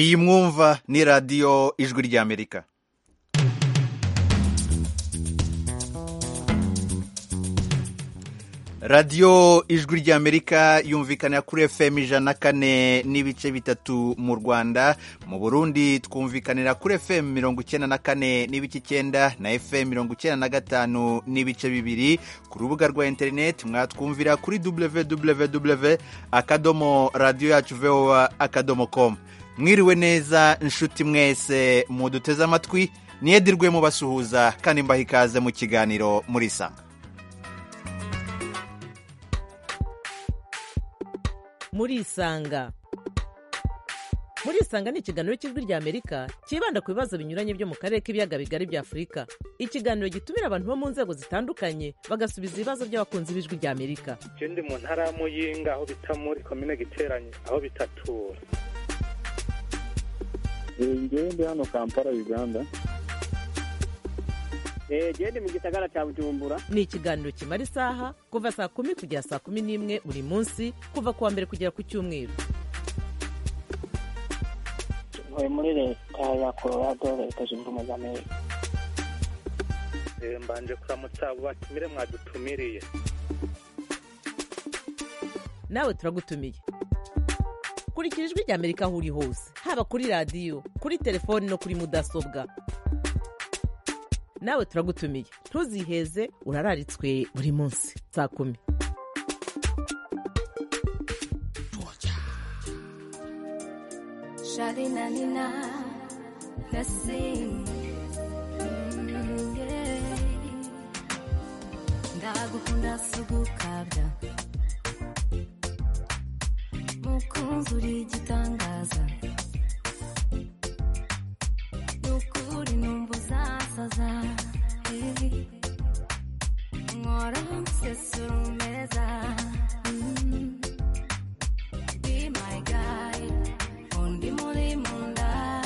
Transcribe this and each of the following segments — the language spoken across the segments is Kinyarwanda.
iyi mwumva ni radiyo ijwi ry'amerika radiyo ijwi ry'amerika yumvikana kuri fm ijana kane n'ibice bitatu mu rwanda mu burundi twumvikanira kuri fm mirongo icyenda na kane n'ibice icyenda na fm mirongo icyenda na gatanu n'ibice bibiri ku rubuga rwa interineti mwatwumvira kuri www akadomo radiyo yacu voa akadomo komu mwiriwe neza inshuti mwese muduteze amatwi niyedirwe mubasuhuza kandi mbaha ikaze mu kiganiro muri sanga murisanga murisanga ni ikiganiro cy'ijwi ry'amerika cyibanda ku bibazo binyuranye byo mu karere k'ibiyaga bigari bya afurika ikiganiro gitumira abantu bo mu nzego zitandukanye bagasubiza ibibazo by'abakunzi b'ijwi ry'amerika je ndi mu ntara ya muyinga aho bita muri komine giteranye aho bitatura njyewe ndi hano kampala uganda genda mu gisagara cya bujumbura ni ikiganiro kimara isaha kuva saa kumi kugera saa kumi n'imwe buri munsi kuva ku wa mbere kugera ku cyumweru ntuye muri leta ya colorado leta zunze ubumwe za amerika Eh, mbanje kuramutsa abo batumire mwadutumiriye nawe turagutumiye kurikira ijwi ry'amerika aho uri hose haba kuri radiyo kuri telefoni no kuri mudasobwa nawe turagutumiye ntuziheze urararitswe buri munsi saa kumi Shalina nina nasim ndagukunda sugu kabya mukunzi uri igitangaza nukuri numva uzasaza Eh, nkora nsesura umeza Mm. Be my guide undi muri munda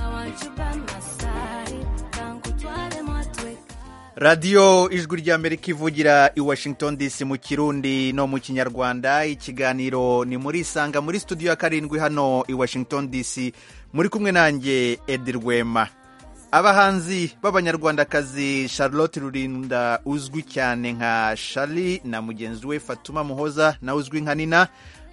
awancupa masari kankutware mwatweka radiyo ijwi ry'amerika ivugira i washington dc mu kirundi no mu kinyarwanda ikiganiro ni muri isanga muri studio ya karindwi hano i washington dc muri kumwe nanjye edi rwema abahanzi b'abanyarwandakazi charlotte rurinda uzwi cyane nka shari na mugenzi we fatuma muhoza nawe uzwi nka nina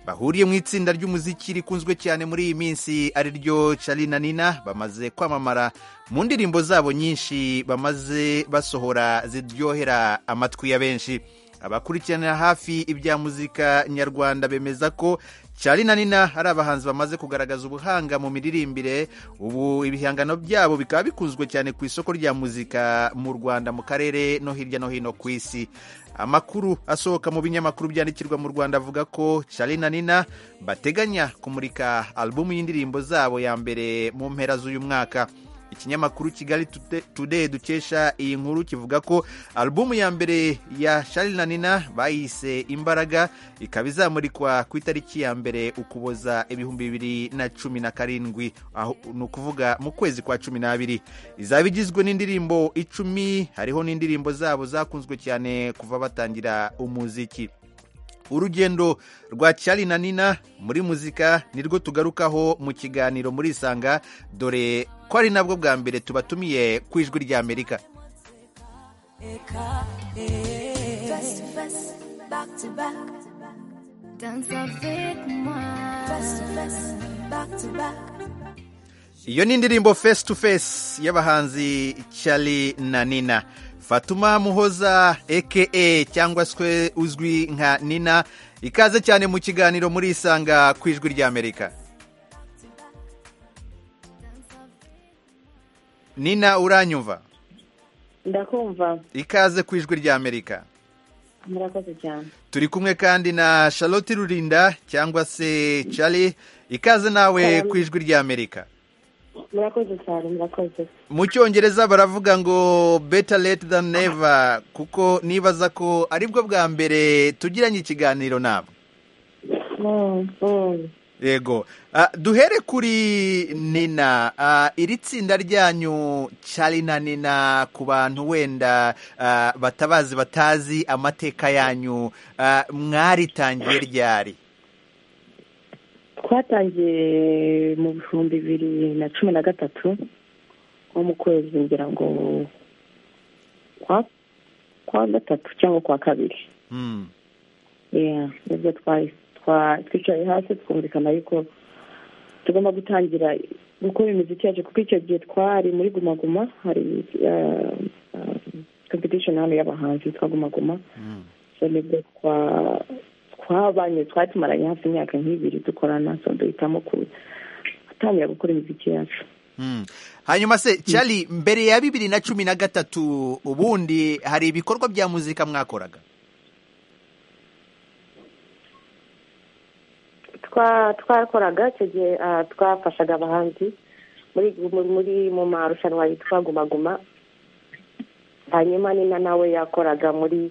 bahuriye mu itsinda ry'umuziki rikunzwe cyane muri iyi minsi ari ryo shari na nina bamaze kwamamara mu ndirimbo zabo nyinshi bamaze basohora ziryohera amatwi ya benshi abakurikiranira hafi ibya muzika nyarwanda bemeza ko cyari na nina hari abahanzi bamaze kugaragaza ubuhanga mu miririmbire ubu ibihangano byabo bikaba bikunzwe cyane ku isoko rya muzika mu rwanda mu karere no hirya no hino ku isi amakuru asohoka mu binyamakuru byandikirwa mu rwanda avuga ko Charly na nina bateganya kumurika alubumu y'indirimbo zabo ya mbere mu mpera z'uyu mwaka ikinyamakuru kigali Today- today dukesha iyi nkuru kivuga ko alubumu ya mbere ya Charly na nina bayise imbaraga ikaba izamurikwa ku itariki ya mbere ukuboza ibihumbi bibiri na cumi na karindwi aho- ni ukuvuga mu kwezi kwa cumi n'abiri izaba igizwe n'indirimbo icumi hariho n'indirimbo zabo zakunzwe cyane kuva batangira umuziki urugendo rwa cyari na nina muri muzika nirwo tugarukaho mu kiganiro muri isanga dore ko ari nabwo bwa mbere tubatumiye ku ijwi ry'amerika Face to face, back to back. Dance a bit more. Face to face, back to back. iyo ni indirimbo face to face y'abahanzi cyari na nina fatuma muhoza eke cyangwa se uzwi nka nina ikaze cyane mu kiganiro muri isanga ku ijwi ry'amerika nina uranyumva ndakumva ikaze ku ijwi ry'amerika murakoze cyane turi kumwe kandi na charlotte rurinda cyangwa se charlie ikaze nawe ku ijwi ry'amerika murakoze cyane murakoze mu cyongereza baravuga ngo better late than never kuko nibaza ko aribwo bwa mbere tugiranye ikiganiro nabo Mm, mm. yego Ah, duhere kuri nina Ah, iri tsinda ryanyu Charly na nina ku bantu wenda ah, batabazi batazi amateka yanyu ah, mwaritangiye ryari twatangiye mu bihumbi bibiri na cumi na gatatu nko mu kwezi ngira ngo kwa kwa gatatu cyangwa kwa kabiri Mm. Yeah, nibwo twari twa- twicaye hasi twumvikana ariko tugomba gutangira gukora imiziki yacu kuko icyo gihe twari muri gumaguma hari eh, eh, competition hano y'abahanzi yitwa gumaguma Mm. so nibwo twa- twabanye twari tumaranye hafi imyaka nk'ibiri dukorana so duhitamo gutangira gukora imiziki yacu Mm. hanyuma se cyari mbere ya bibiri na cumi na gatatu ubundi hari ibikorwa bya muzika mwakoraga twa twakoraga icyo gihe ah, twafashaga abahanzi muri muri mu marushanwa yitwa gumaguma hanyuma nina nawe yakoraga muri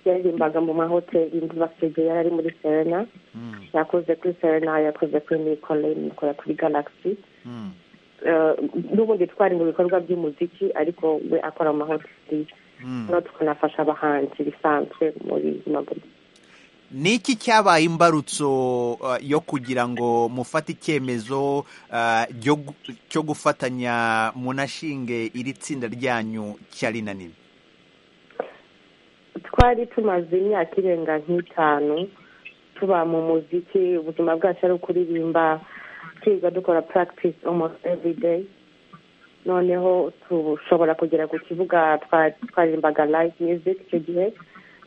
yaririmbaga mu mahoteli ndibasege yari ari muri serena Mm. yakoze kuri serena yakoze kuri mikole mikora kuri galaxy Mm. Eh, n'ubundi twari mu bikorwa by'umuziki ariko we akora mu mahoteli Mm. no tukanafasha abahanzi bisanzwe muri gumaguma ni iki cyabaye imbarutso uh, yo kugira ngo mufate icyemezo uh, ryo gu- cyo gufatanya munashinge iri tsinda ryanyu cyari na nini twari tumaze imyaka irenga nk'itanu tuba mu muziki ubuzima bwacu ari ukuririmba twiga dukora practice almost every day noneho dushobora kugera ku kibuga twa- twaririmbaga live music icyo gihe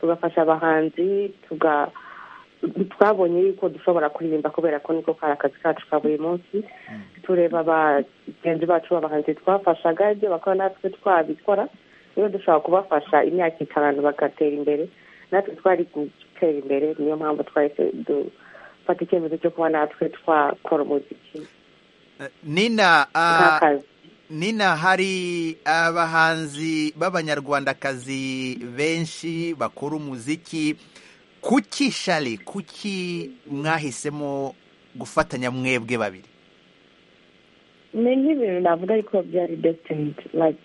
tugafasha abahanzi tuga- twabonye yuko dushobora kuririmba kubera ko niko kari akazi kacu ka buri munsi tureba bagenzi bacu b'abahanzi twafashaga ibyo bakora natwe twabikora niba dushobora kubafasha imyaka itanu bagatera imbere natwe twari gutera imbere niyo mpamvu twahise dufata icyemezo cyo kuba natwe twakora umuziki Uh, nina uh, nk'akazi nina hari abahanzi b'abanyarwandakazi benshi bakora umuziki kuki shari kuki mwahisemo gufatanya mwebwe babiri ni nk'ibintu navuga ariko byari destined like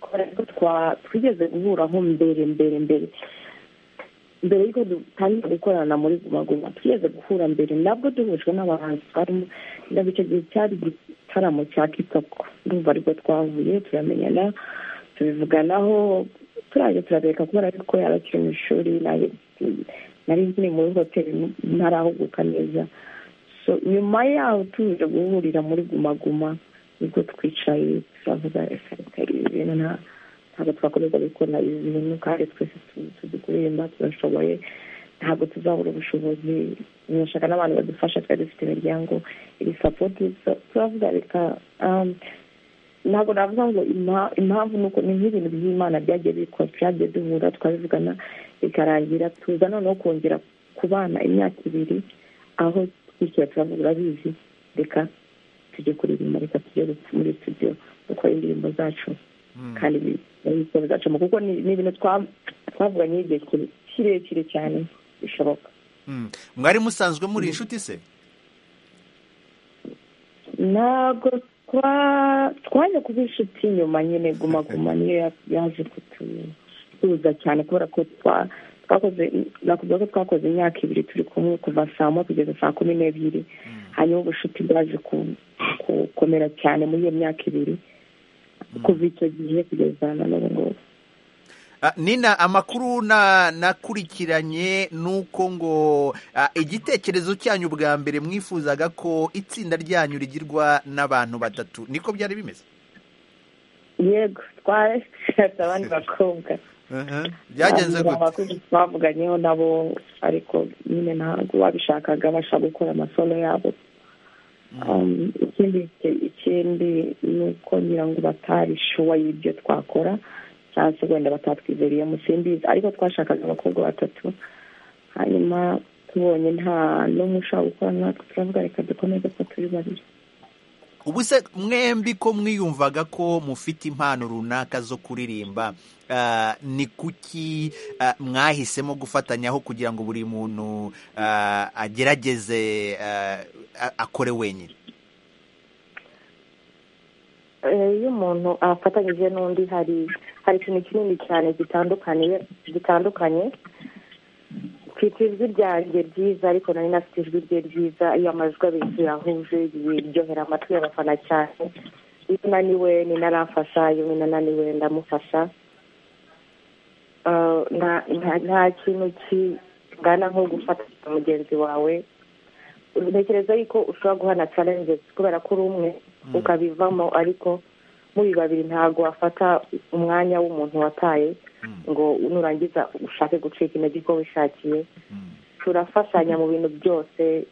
kubera ko twa- twigeze guhuraho mbere mbere mbere mbere y'uko dutangira gukorana muri gumaguma twigeze guhura mbere nabwo duhujwe n'abahanzi twarimo ndabwo icyo gihe cyari igitaramo cya kitoko ndumva aribwo twahuye turamenyana tubivuganaho turajya turabireka kubera yuko yari akiri mu ishuri nanjye nari nkiri muri hoteli ntarahuguka neza so nyuma yaho tuje guhurira muri gumaguma nibwo twicaye turavuga reka reka ibi bintu nta- ntabwo twakomeza gukora ibi bintu kandi twese tu- tuzi kuririmba turashoboye ntabwo tuzabura ubushobozi turashaka n'abantu badufasha twari dufite imiryango iri sapoti so turavuga reka um, ntabwo navuga ngo impa- impamvu ni uko ni nk'ibintu by'imana byagiye bikora byagiye duhura twabivugana bikarangira tuza noneho kongera kubana imyaka ibiri aho twishyura turavuga urabizi reka tujye kuririmba reka tujye muri studio dukora indirimbo zacu kandi ibikorwa zacamo kuko ni ni ibintu twa- twavuganye igihe kire- kirekire cyane bishoboka Mm. mwari musanzwe muri inshuti se ntabwo twa- twaje kuba inshuti nyuma nyine guma guma niyo ya- yaje kutuza cyane kubera ko twa- twakoze nakubwira ko twakoze imyaka ibiri turi kumwe kuva saa moya kugeza saa kumi n'ebyiri hanyuma ubushuti bwaje ku- gukomera cyane muri iyo myaka ibiri kuva icyo gihe kugeza na n'ubu ngubu Ah, nina amakuru na nakurikiranye nuko ngo ah, igitekerezo cyanyu bwa mbere mwifuzaga ko itsinda ryanyu rigirwa n'abantu batatu niko byari bimeze yego twari dufite abandi bakobwa byagenze Abantu gute bakuze twavuganyeho nabo ariko nyine ntabwo babishakaga bashaka gukora amasomo yabo Um, ikindi ikindi ni uko ngira ngo batarishuwa y'ibyo twakora cyangwa se wenda batatwizeriyemo simbizi ariko twashakaga abakobwa batatu hanyuma tubonye nta n'umwe ushaka gukora natwe turavuga reka dukomeze ko turi babiri ubu se mwembi ko mwiyumvaga ko mufite impano runaka zo kuririmba ah, ni kuki ah, mwahisemo gufatanyaho kugira ngo buri muntu ah, agerageze ah, a- akore wenyine Eh, iyo umuntu afatanyije n'undi hari hari ikintu kinini cyane gitandukanye gitandukanye mfite ijwi ryanjye ryiza ariko nari nafite ijwi rye ryiza iyo amajwi abiri tuyahuje biryohera amatwi y'abafana cyane iyo unaniwe ni naramfasha iyo unaniwe ndamufasha Ah, nta- nta- nta kintu kingana nko gufata mugenzi wawe ntekereza yuko ushobora guhana challenges kubera ko uri umwe ukabivamo ariko muri babiri ntabwo wafata umwanya w'umuntu wataye ngo nurangiza ushake gucika intege uko wishakiye turafashanya mu bintu byose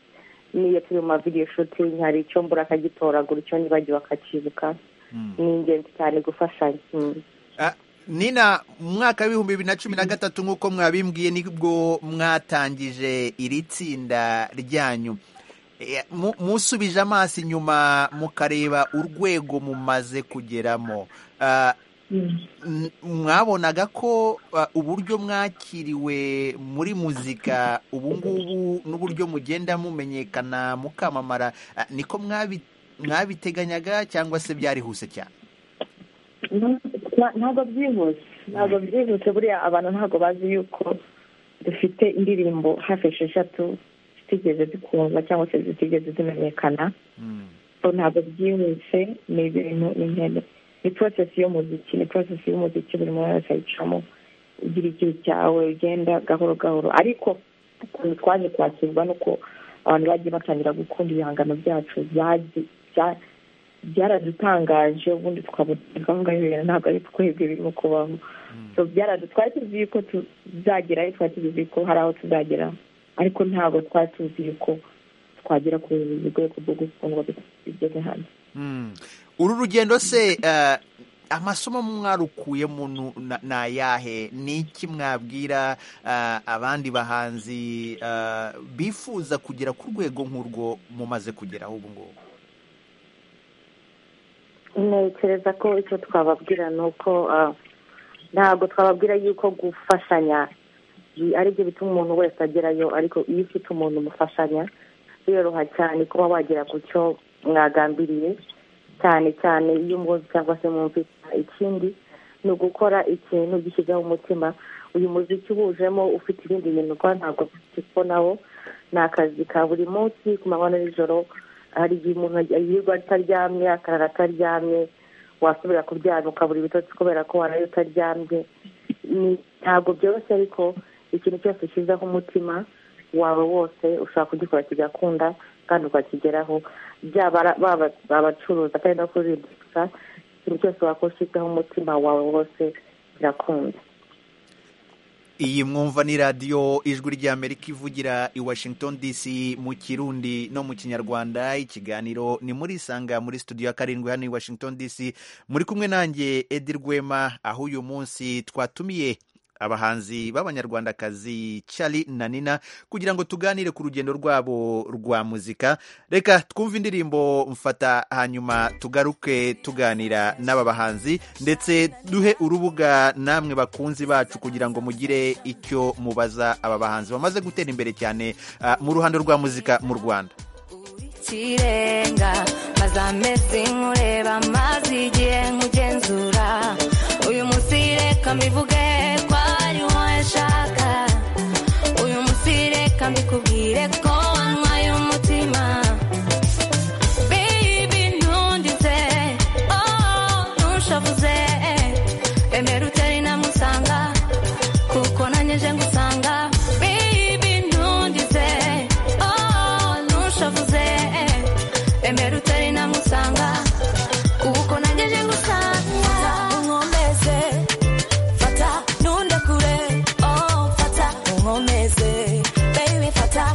n'iyo turi mu mavideyo shooting hari icyo mbura akagitoragura icyo nibagiwe akakibuka ni ingenzi cyane gufashanya Mm. Ah, nina mu mwaka w'ibihumbi bibiri na cumi na gatatu nk'uko mwabimbwiye nibwo mwatangije iri tsinda ryanyu Eh, mu- musubije amaso inyuma mukareba urwego mumaze kugeramo Ah, n- mwabonaga ko ah, uburyo mwakiriwe muri muzika ubu ngubu n'uburyo mugenda mumenyekana mukamamara ah, niko mwabi- mwabiteganyaga cyangwa se byarihuse cyane Nta- ntabwo byihuse ntabwo byihuse buriya abantu ntabwo bazi yuko dufite indirimbo hafi esheshatu zitigeze zikundwa cyangwa se zitigeze zimenyekana so ntabwo byihuse ni ibintu ni intebe ni porosesi y'umuziki ni porosesi y'umuziki buri muntu wese ayicamo ugira igihe cyawe ugenda gahoro gahoro ariko ukuntu twaje kwakirwa nuko abantu bagiye batangira gukunda ibihangano byacu byagiye- bya- byaradutangaje ubundi tukabona gahunda y'ibintu ntabwo ari twebwe birimo kubaho So byaradu- twari tuzi yuko tuzagerayo twari tuzi yuko hari aho tuzagera ariko ntabwo twari tuzi yuko twagera ku rwego rwo gukundwa bigeze hano Mm. uru rugendo se eh, amasomo mwarukuyemo nu- na- ni ayahe ni iki mwabwira eh, abandi bahanzi eh, bifuza kugera ku rwego nk'urwo mumaze kugeraho ubu ngubu ntekereza ko icyo twababwira ni uko ah, ntabwo twababwira yuko gufashanya bi- ari byo bituma umuntu wese agerayo ariko iyo ufite umuntu umufashanya biroroha cyane kuba wagera ku cyo mwagambiriye cyane cyane iyo umuzi cyangwa se mwumvise ikindi ni ugukora ikintu gishyizeho umutima uyu muziki uwujemo ufite ibindi bintu ukora ntabwo tukibonaho ni akazi ka buri munsi ku manywa na nijoro hari igihe umuntu yirirwa ataryamye akarara ataryamye wasubira kuryama ukabura ibitotsi kubera ko waraye utaryamye ni- ntabwo byoroshye ariko ikintu cyose ushyizeho umutima wawe wose ushobora kugikora kigakunda kandi ukakigeraho byaba ari- baba- abacuruza kandi no kuririmba ikintu cyose wakora ushyizeho umutima wawe wose kirakunda iyi mwumva ni radiyo ijwi ry'amerika ivugira i washington dc mu kirundi no mu kinyarwanda ikiganiro ni muri isanga muri studio ya karindwi hano i washington dc muri kumwe nanjye edi rwema aho uyu munsi twatumiye abahanzi b'abanyarwandakazi Charly na Nina kugira ngo tuganire ku rugendo rwabo rwa muzika reka twumve indirimbo mfata hanyuma tugaruke tuganira n'aba bahanzi ndetse duhe urubuga namwe bakunzi bacu kugira ngo mugire icyo mubaza aba bahanzi bamaze gutera imbere cyane ah, mu ruhando rwa muzika mu Rwanda kirenga maze amezi nkureba amazi igihe nkugenzura uyu munsi reka mbivuge ko ariho nshaka uyu munsi reka mbikubwire ko wanywaye umutima baby ntundize oh ntushavuze emera utari namusanga kuko nanyeje ngusanga baby ntundize oh ntushavuze emera utari namusanga kuko nanyeje ngusanga unkomeze fata nunde kure oh fata unkomeze baby fata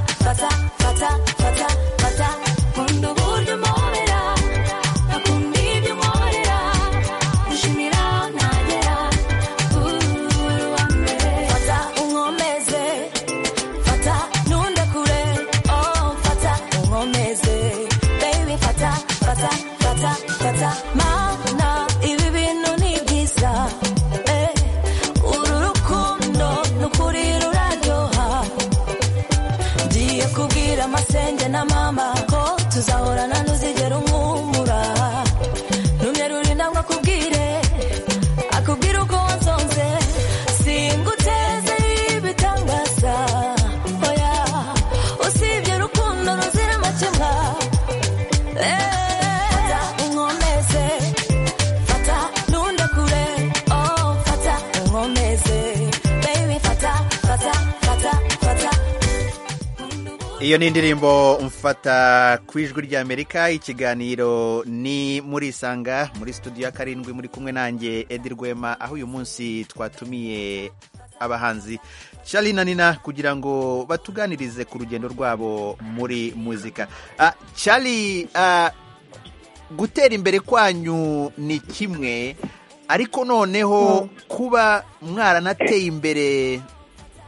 iyo ni indirimbo mfata ku ijwi ry'amerika ikiganiro ni muri isanga muri studio ya karindwi muri kumwe nanjye edi rwema aho uyu munsi twatumiye abahanzi Charly na nina kugira ngo batuganirize ku rugendo rwabo muri muzika Ah, Charly ah, gutera imbere kwanyu ni kimwe ariko noneho kuba mwaranateye imbere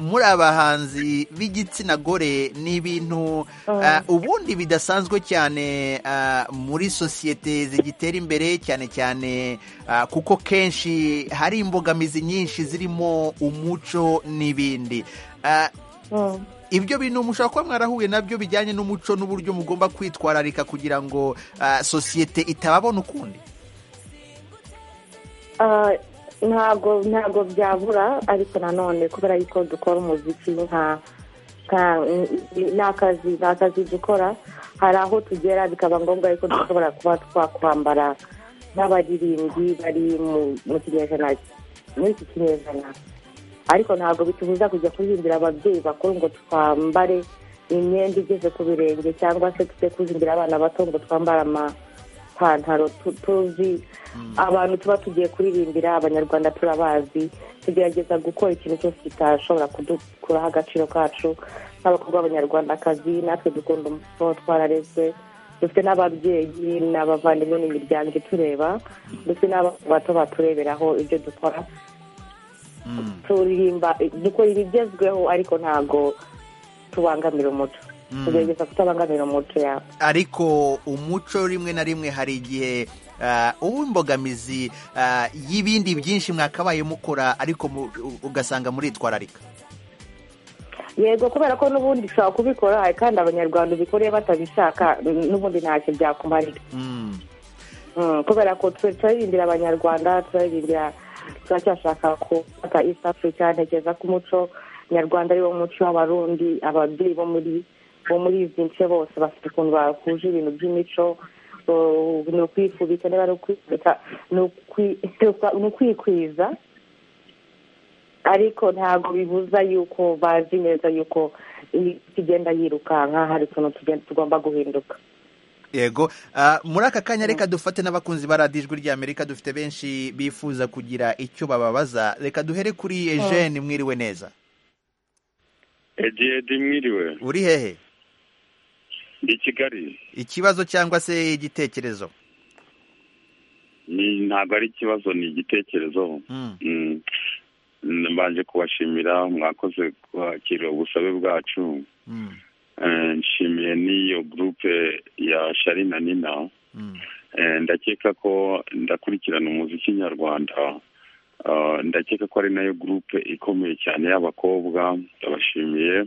muri abahanzi b'igitsina gore ni ibintu ah, ubundi bidasanzwe cyane ah, muri sosiyete zigitera imbere cyane cyane ah, kuko kenshi hari imbogamizi nyinshi zirimo umuco n'ibindi Ah, ibyo bintu mushobora kuba mwarahuye nabyo bijyanye n'umuco n'uburyo mugomba kwitwararika kugira ngo ah, sosiyete itababona ukundi Ah, ntabwo ntabwo byabura ariko nanone kubera yuko dukora umuziki nka nka- ni akazi ni akazi dukora hari aho tugera bikaba ngombwa yuko dushobora kuba twakwambara nk'abaririmbyi bari mu- mu kinyejana muri iki kinyejana ariko ntabwo bitubuza kujya kuhimbira ababyeyi bakuru ngo twambare imyenda igeze ku birenge cyangwa se tujye kuhimbira abana bato ngo twambare amapantaro tu- tuzi abantu tuba tugiye kuririmbira abanyarwanda turabazi tugerageza gukora ikintu cyose kitashobora kudukuraho agaciro kacu nk'abakobwa b'abanyarwandakazi natwe dukunda umuco twararezwe dufite n'ababyeyi n'abavandimwe n'imiryango itureba ndetse n'abana bato batureberaho ibyo dukora turirimba dukora ibigezweho ariko ntabwo tubangamira umuco tugerageza kutabangamira umuco yawe ariko umuco rimwe na rimwe hari igihe ah, uba imbogamizi ah, y'ibindi byinshi mwakabaye mukora ariko mu- u- ugasanga muritwararika yego kubera ko n'ubundi ushobora kubikora hari kandi abanyarwanda ubikoreye batabishaka n'ubundi ntacyo byakumarira Mm. Mm, kubera ko twe turaririmbira abanyarwanda turaririmbira turacyashaka gufata east africa ntekereza ko umuco nyarwanda ari wo muco w'abarundi ababyeyi bo muri bo muri izi nce bose bafite ukuntu bahuje ibintu by'imico uh, ni ukwifubika niba ari ukwifubika ni ukwi- ni ukwikwiza ariko ntabwo bibuza yuko bazi neza yuko imiti igenda yirukanka hari utuntu tugenda tugomba guhinduka yego Ah, muri aka kanya reka dufate n'abakunzi ba radiyo ijwi ry'amerika dufite benshi bifuza kugira icyo bababaza reka duhere kuri ejeni mwiriwe neza edi edi mwiriwe uri hehe ndi i kigali ikibazo cyangwa se igitekerezo Ni- ntabwo ari ikibazo ni igitekerezo Mm. Mm. Mm, mbanje kubashimira mwakoze kwakira ubusabe bwacu Mm. Eh, nshimiye n'iyo gurupe ya shari na nina Mm. Eh, ndakeka ko ndakurikirana umuziki nyarwanda Ah, ndakeka ko ari nayo gurupe ikomeye cyane y'abakobwa ndabashimiye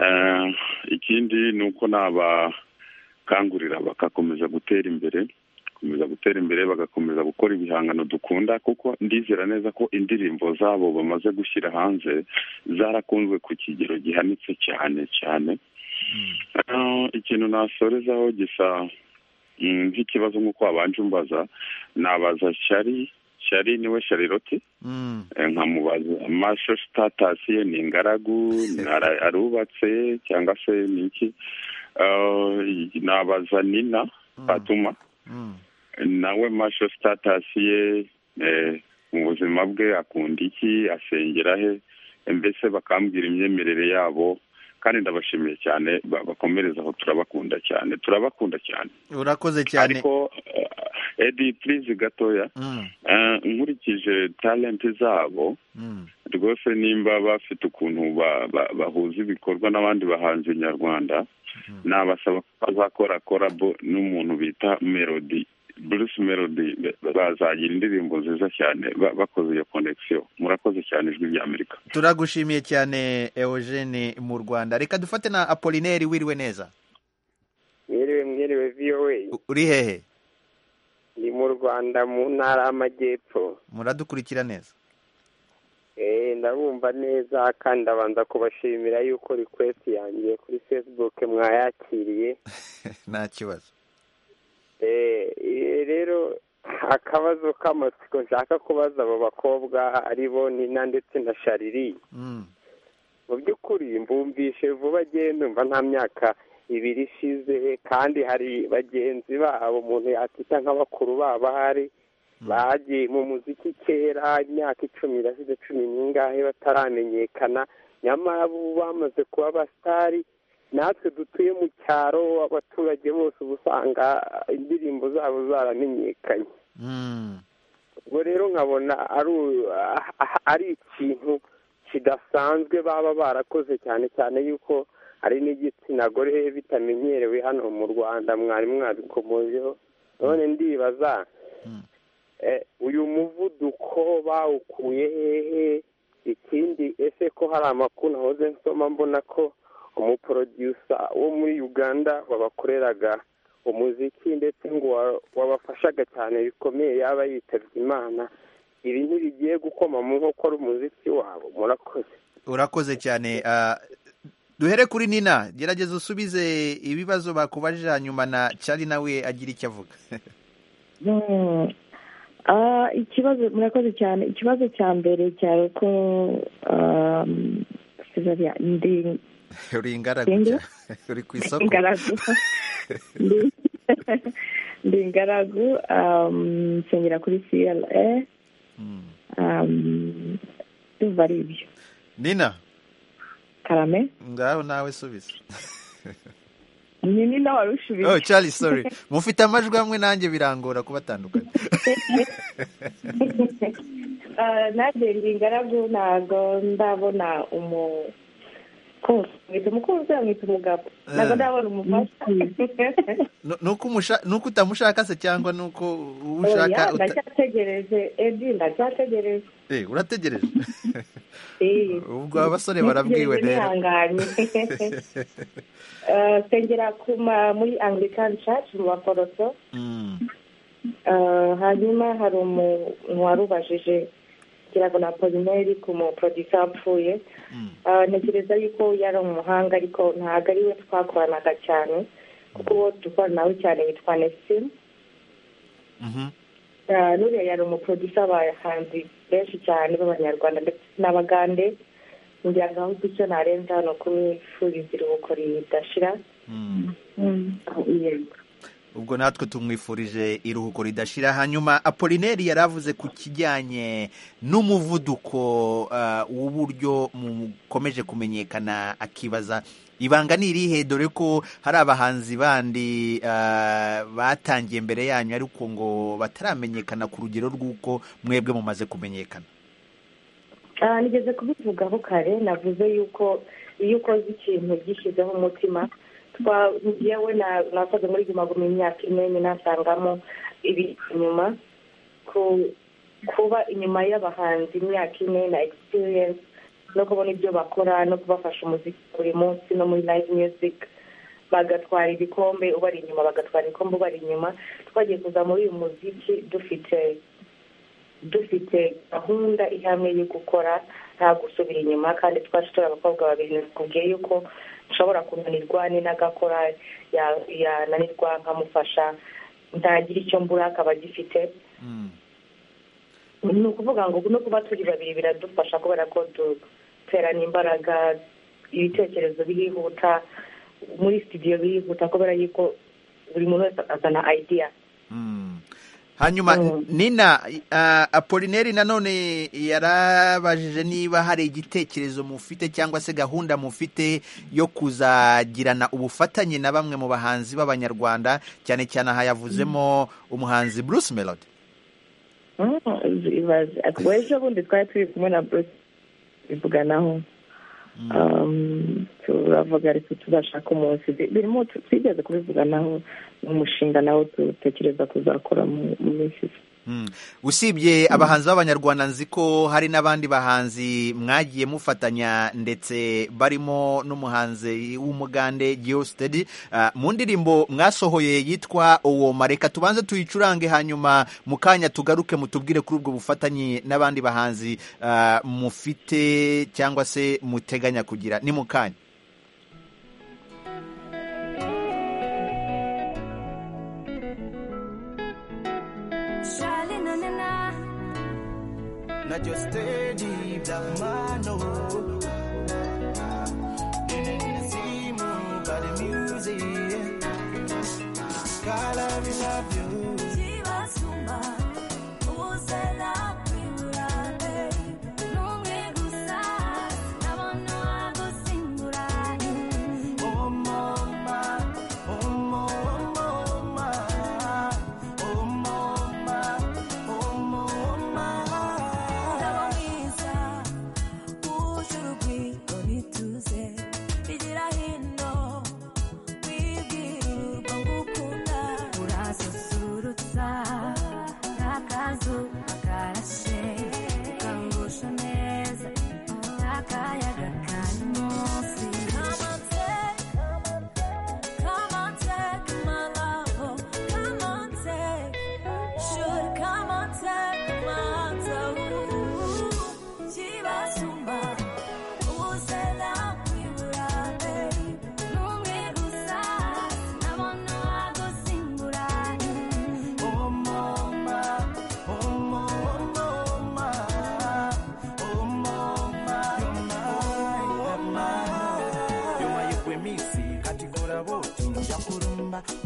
Eh, ikindi ni uko nabakangurira bagakomeza gutera imbere gukomeza gutera imbere bagakomeza gukora ibihangano dukunda kuko ndizera neza ko indirimbo zabo bamaze gushyira hanze zarakunzwe ku kigero gihanitse cyane cyane Ah, ikintu nasorezaho gisa mm, nk'ikibazo nk'uko wabanje umbaza nabaza shari shari niwe shariroti Mm. Eh, nkamubaza masho sitatasi ye ni ingaragu ni ara- arubatse cyangwa se ni iki Eh, nabaza nina fatuma Mm. nawe masho sitatasi ye eh, mu buzima bwe akunda iki asengera he mbese bakambwira imyemerere yabo kandi ndabashimiye cyane ba- bakomereze aho turabakunda cyane turabakunda cyane urakoze cyane ariko eh, edi purize gatoya Mm. eh, nkurikije talenti zabo Mm. rwose nimba bafite ukuntu ba- ba- bahuza ibikorwa n'abandi bahanzi nyarwanda nabasaba ko bazakora korabo n'umuntu bita melody bruce melody ba- bazagira indirimbo nziza cyane ba- bakoze iyo connection murakoze cyane ijwi ry'amerika turagushimiye cyane eugene mu rwanda reka dufate na apolineri wiriwe neza mwiriwe mwiriwe voa uri hehe ni mu rwanda mu ntara y'amajyepfo muradukurikira neza Eh, ndabumva neza kandi ndabanza kubashimira yuko request yanjye kuri facebook mwayakiriye nta kibazo Eh, eh, rero akabazo k'amatsiko nshaka kubaza abo bakobwa aribo nina ndetse na shariri Mm. mu by'ukuri mba bumvishe vuba numva nta myaka ibiri ishize kandi hari bagenzi babo umuntu yakita nka bakuru babo ahari bagiye mu muziki kera imyaka icumi irashize cumi n'ingahe bataramenyekana nyamara ubu bamaze kuba abasitari natwe dutuye mu cyaro abaturage bose uba usanga indirimbo zabo zaramenyekanye ubwo rero nkabona ari ikintu kidasanzwe baba barakoze cyane cyane yuko hari n'igitsina gore bitamenyerewe hano mu rwanda mwari mwabikomojeho none ndibaza uyu muvuduko bawukuye hehe ikindi ese ko hari amakuru nahoze nsoma mbona ko umuporodiyusa wo muri uganda wabakoreraga umuziki ndetse ngo wabafashaga cyane bikomeye yaba yitabye imana ibi ntibigiye gukoma mu nkokora umuziki wabo murakoze urakoze cyane ah, duhere kuri nina gerageza usubize ibibazo bakubaje hanyuma na cyari nawe agira icyo avuga Mm. Ah, ikibazo murakoze cyane ikibazo cya mbere cyari uko um, Cesarea, ndi uri ingaragu Singe? cyane. uri ku isoko ingaragu Ndi- ndi ingaragu um, nsengera kuri CLA um, ndumva ari ibyo nina karame ngaho nawe subiza ni ni nawe warusha oh Charlie sorry mufite amajwi hamwe nanjye birangora kubatandukanya nanjye ndi ingaragu ntabwo ndabona umu kose mwita umukunzi mwita umugabo ntabwo ndabona umufasha Nu- nuko umusha- nuko utamushaka se cyangwa nuko uwo Oya, ushaka uta- ndacyategereje edi ndacyategereje Eh, urategereje Eh. ubwo abasore barabwiwe Ntegereje rero nihanganye. Eh, nsengera ku ma- muri anglican church mu baporoso Mm. Eh, hanyuma hari umuntu wari ubajije kugira ngo na polineri ku muporodisa wapfuye Eh, ntekereza yuko yari umuhanga ariko ntabwo ari we twakoranaga cyane kuko uwo dukorana nawe cyane yitwa nesitini Mhm. Ah, nuriya yari umuprodusa abahanzi benshi cyane b'abanyarwanda ndetse n'abagande ngira ngo ahubwo icyo narenza hano kumwifuriza iruhuko ridashira Mm. Ah, yego ubwo natwe tumwifurije iruhuko ridashira hanyuma apolineri yari avuze ku kijyanye n'umuvuduko ah, w'uburyo mukomeje kumenyekana akibaza ibanga ni irihe dore ko hari abahanzi bandi ah, batangiye mbere yanyu ariko ngo bataramenyekana ku rugero rw'uko mwebwe mumaze kumenyekana Ah, nigeze kubivugaho kare navuze yuko iyo ukoze ikintu ugishyizeho umutima twa- njyewe na- nakoze muri guma guma imyaka ine ninasangamo ibi inyuma ku- kuba inyuma y'abahanzi imyaka ine na experience no kubona ibyo bakora no kubafasha umuziki buri munsi no muri live music bagatwara ibikombe ubari inyuma bagatwara ibikombe ubari inyuma twagiye kuza muri uyu muziki dufite dufite gahunda ihamye yo gukora nta gusubira inyuma kandi twaje turi abakobwa babiri nakubwiye yuko nshobora kunanirwa n'intagakora yananirwa nkamufasha ntagira icyo mbura akaba agifite ni ukuvuga ngo no kuba turi babiri biradufasha kubera ko duterana imbaraga ibitekerezo birihuta muri studio birihuta kubera yuko buri muntu wese azana idea hanyuma nina ah, apolineri nanone yarabajije niba hari igitekerezo mufite cyangwa se gahunda mufite yo kuzagirana ubufatanye na bamwe mu bahanzi b'abanyarwanda cyane cyane aha yavuzemo umuhanzi bruce melody Mm, ibaze Ubwo ejo bundi twari turi kumwe na bruce bivuganaho Um, turavuga ariko tuzashaka umunsi Bi- birimo tu- twigeze kubivuganaho ni umushinga nawo dutekereza kuzakora mu mu minsi isa Mm. usibye abahanzi b'abanyarwanda nzi ko hari n'abandi bahanzi mwagiye mufatanya ndetse barimo n'umuhanzi w'umugande geostedi mu ndirimbo mwasohoye yitwa uwo mareka tubanze tuyicurange hanyuma mu kanya tugaruke mutubwire kuri ubwo bufatanye n'abandi bahanzi ah, mufite cyangwa se muteganya kugira ni mu kanya Charlie, na na na. na just steady black man oh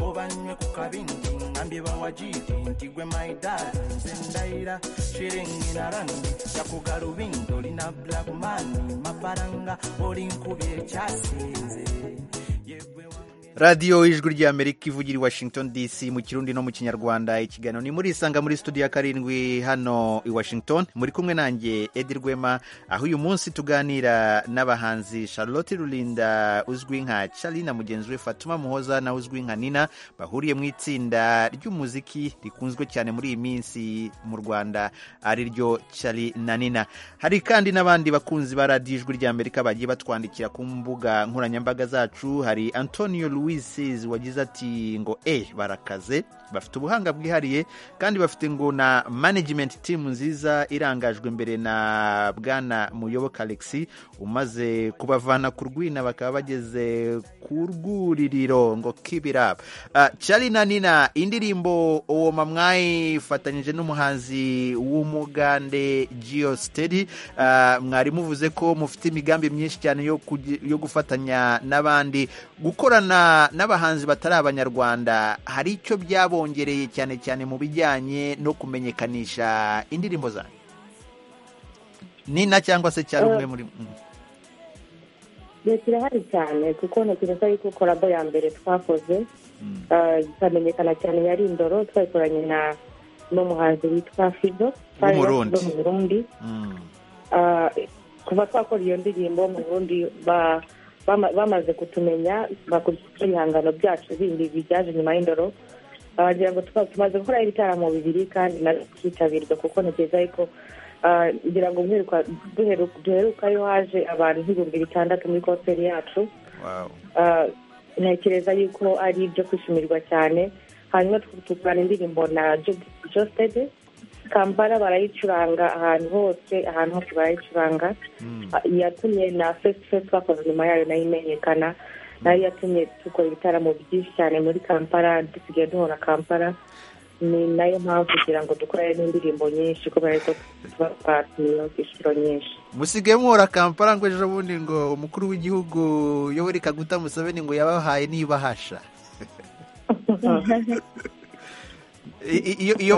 obanywe ku kabindi ngambye bawajiri nti gwe maidali nze ndaira shiringina randi yakugalubindo lina blakmani mafaranga olinkubye ekyasinze radiyo ijwi ry'amerika ivugira i washington dc mu kirundi no mu kinyarwanda ikiganiro ni muri isanga muri studio ya karindwi hano i washington muri kumwe nanjye edi rwema aho uyu munsi tuganira n'abahanzi charlotte rulinda uzwi nka charly na mugenzi we fatuma muhoza nawe uzwi nka nina bahuriye mu itsinda ry'umuziki rikunzwe cyane muri iyi minsi mu rwanda ari ryo charly na nina hari kandi n'abandi bakunzi ba radiyo ijwi ry'amerika bagiye batwandikira ku mbuga nkoranyambaga zacu hari antonio louis wisizi wagize ati ngo e barakaze bafite ubuhanga bwihariye kandi bafite ngo na management team nziza irangajwe imbere na bwana muyoboka alexi umaze kubavana ku rwina bakaba bageze ku rwuririro ngo kibiraba cari na nina indirimbo uwo mamwayi ifatanyije n'umuhanzi w'umugande geostedi mwari muvuze ko mufite imigambi myinshi cyane yo gufatanya n'abandi gukorana n'abahanzi batari abanyarwanda hari icyo byabongereye cyane cyane mu bijyanye no kumenyekanisha indirimbo zanyu nina cyangwa se cyari umwe muri kirahari cyane kuko ntekereza yuko korabo ya mbere twakoze ikamenyekana cyane yari indoro twayikoranye na n'umuhanzi witwa fido w'umurundi mu burundi kuva twakora iyo ndirimbo mu burundi ba bamaze kutumenya bakurikiza ibihangano byacu bindi bibyaje nyuma y'indoro bagira ngo tumaze gukora ibitaramo bibiri kandi byitabirwa kuko ntekereza yuko ngira ngo duherukayo haje abantu nk'ibihumbi bitandatu muri konseri yacu ntekereza yuko ari ibyo kwishimirwa cyane hanyuma tukurana indirimbo na josede kampala barayicuranga ahantu hose ahantu hose barayicuranga yatumye na fesifesi bakoze nyuma yayo nayo imenyekana nayo yatumye dukora ibitaramo byinshi cyane muri kampala dusigaye duhora kampala ni nayo mpamvu kugira ngo dukore n'indirimbo nyinshi kubera ko tuba twatumiyeho inshuro nyinshi musigaye muhora kampala ngo ejo bundi ngo umukuru w'igihugu yoweri kaguta museveni ngo yabahaye nibahasha iyo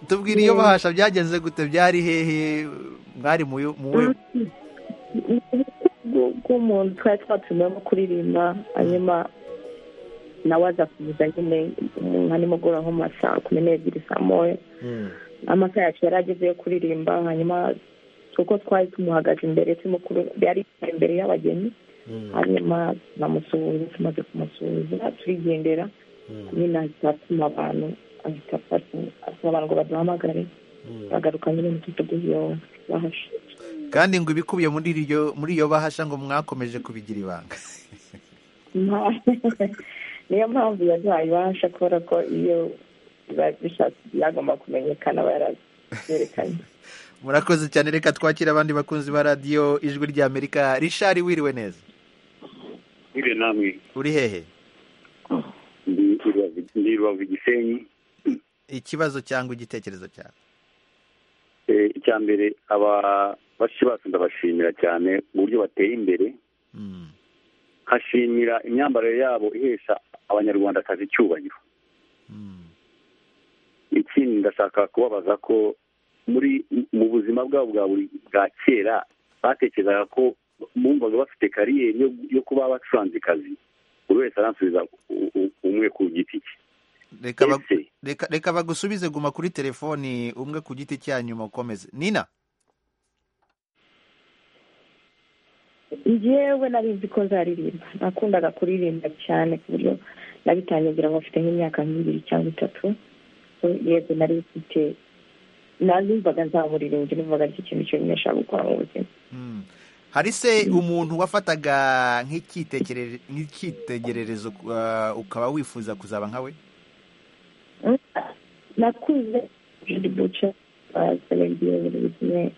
tubwire iyo bahasha byagenze gute byari hehe mwari mu bw'umuntu twari twatumiyemo kuririmba hanyuma nawe aza kuvuza nyine nka nimugoroba nko mu ma saa kumi n'ebyiri saa moya amasaha yacu yari ageze yo kuririmba hanyuma kuko twari tumuhagaze imbere tumukuru yari imbere y'abageni hanyuma namusuhuza tumaze kumusuhuza turigendera nyine ahita atuma abantu ahita atuma abantu ngo baduhamagare bagaruka nyine mu kituguzi iyo bahasha kandi ngo ibikubiye muri iryo muri iyo bahasha ngo mwakomeje kubigira ibanga niyo mpamvu yaduhaye ibahasha kubera ko iyo bishatse byagomba kumenyekana barabyerekanye murakoze cyane reka twakire abandi bakunzi ba radiyo ijwi ry'amerika rishari wiriwe neza wiriwe namwe uri hehe ndi rubavu gisenyi ikibazo cyangwa igitekerezo cyawe icya mbere ababashi bacu ndabashimira cyane uburyo bateye imbere nkashimira imyambarire yabo ihesha abanyarwandakazi icyubahiro ikindi ndashaka kubabaza ko muri mu buzima bwabo bwa buri bwa kera batekerezaga ko bumvaga bafite kariyeri yo kuba bacuranze kazi buri wese aransubiza umwe ku giti cye reka bagusubize guma kuri telefoni umwe ku giti cya nyuma ukomeze nina yewe nari nzi ko nzaririmba nakundaga kuririmba cyane ku buryo nabitangira ngo mfite nk'imyaka nk'ibiri cyangwa itatu yego nari mfite nazumvaga nzamuririmbye numvaga ari ikintu kimwe nshaka gukora mu buzima hari se umuntu wafataga nk'icyitegererezo ukaba wifuza kuzaba nkawe nakuze judi buca serengiye buri kimwe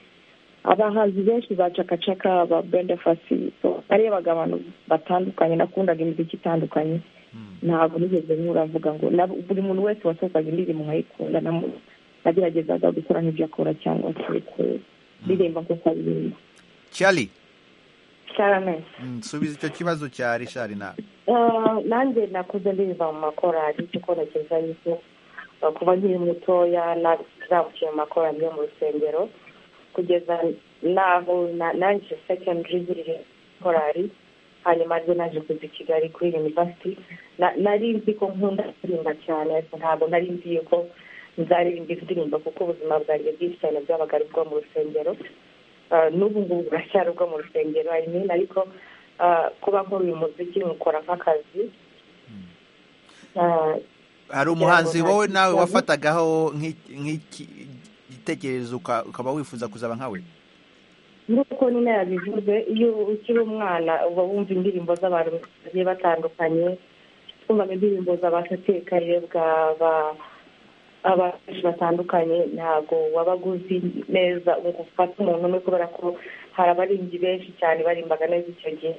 abahanzi benshi ba cakacaka ba brenda fasi narebaga abantu batandukanye nakundaga imiziki itandukanye ntabwo nigeze nkura mvuga ngo na buri muntu wese wasohokaga indirimbo nkayikunda namu- nageragezaga gukora nk'ibyo akora cyangwa se ku- ndirimba nkuko aririmba cyari cyane subiza icyo kibazo cya rishari nawe nanjye nakuze ndirimba mu makorari kuko ntekereza yuko uh, kuva nkiri mutoya nazabukiye mu makorari yo mu rusengero kugeza n'aho na- nangije secondary ziri korari hanyuma rero naje kuza i kigali kuri university Na- nari nzi ko nkunda kuririmba cyane ariko ntabwo nari nzi yuko nzaririmba indirimbo kuko ubuzima bwanjye bwinshi cyane bwabaga ari ubwo mu rusengero Uh, n'ubu ngubu buracyari ubwo mu rusengero I mean, ariko uh, kuba nkora uyu muziki nkukora nk'akazi Uh, hari umuhanzi wowe nawe wafatagaho nk'iki- nk'iki- igitekerezo uka- ukaba wifuza kuzaba nkawe nk'uko nyine yabivuze iyo ukiri umwana uba wumva indirimbo z'abantu bagiye batandukanye twumvaga indirimbo z'abasatekayebwa abantu benshi batandukanye ntabwo wabaga uzi neza ngo ufate umuntu umwe kubera ko hari abaririmbyi benshi cyane barimbaga neza icyo gihe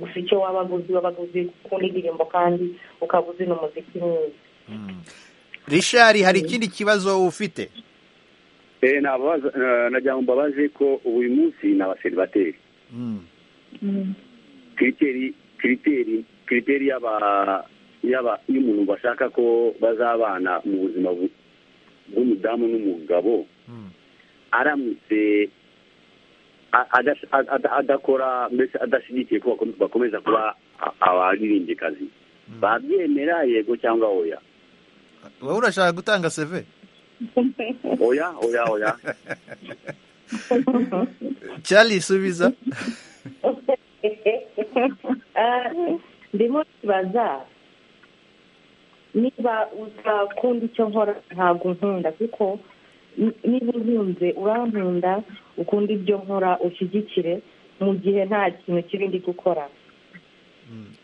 gusa icyo wabaga uzi wabaga uzi gukunda indirimbo kandi ukaba uzi n'umuziki mwiza rishari hari ikindi kibazo ufite nagira ngo mbabaze ko uyu munsi ni abaseribateri kiriteri kiriteri kiriteri y'aba y'aba y'umuntu bashaka ko bazabana mu buzima bu- bw'umudamu n'umugabo aramutse a- adas- a- a- adakora mbese adashyigikiye ko bakom- bakomeza kuba a- abaririmbikazi babyemera yego cyangwa oya wowe urashaka gutanga seve oya oya oya cyari subiza Ah, ndimo kibaza niba utakunda icyo nkora ntabwo unkunda kuko ni- niba unkunze urankunda ukunda ibyo nkora ushyigikire mu gihe nta kintu kibi ndi gukora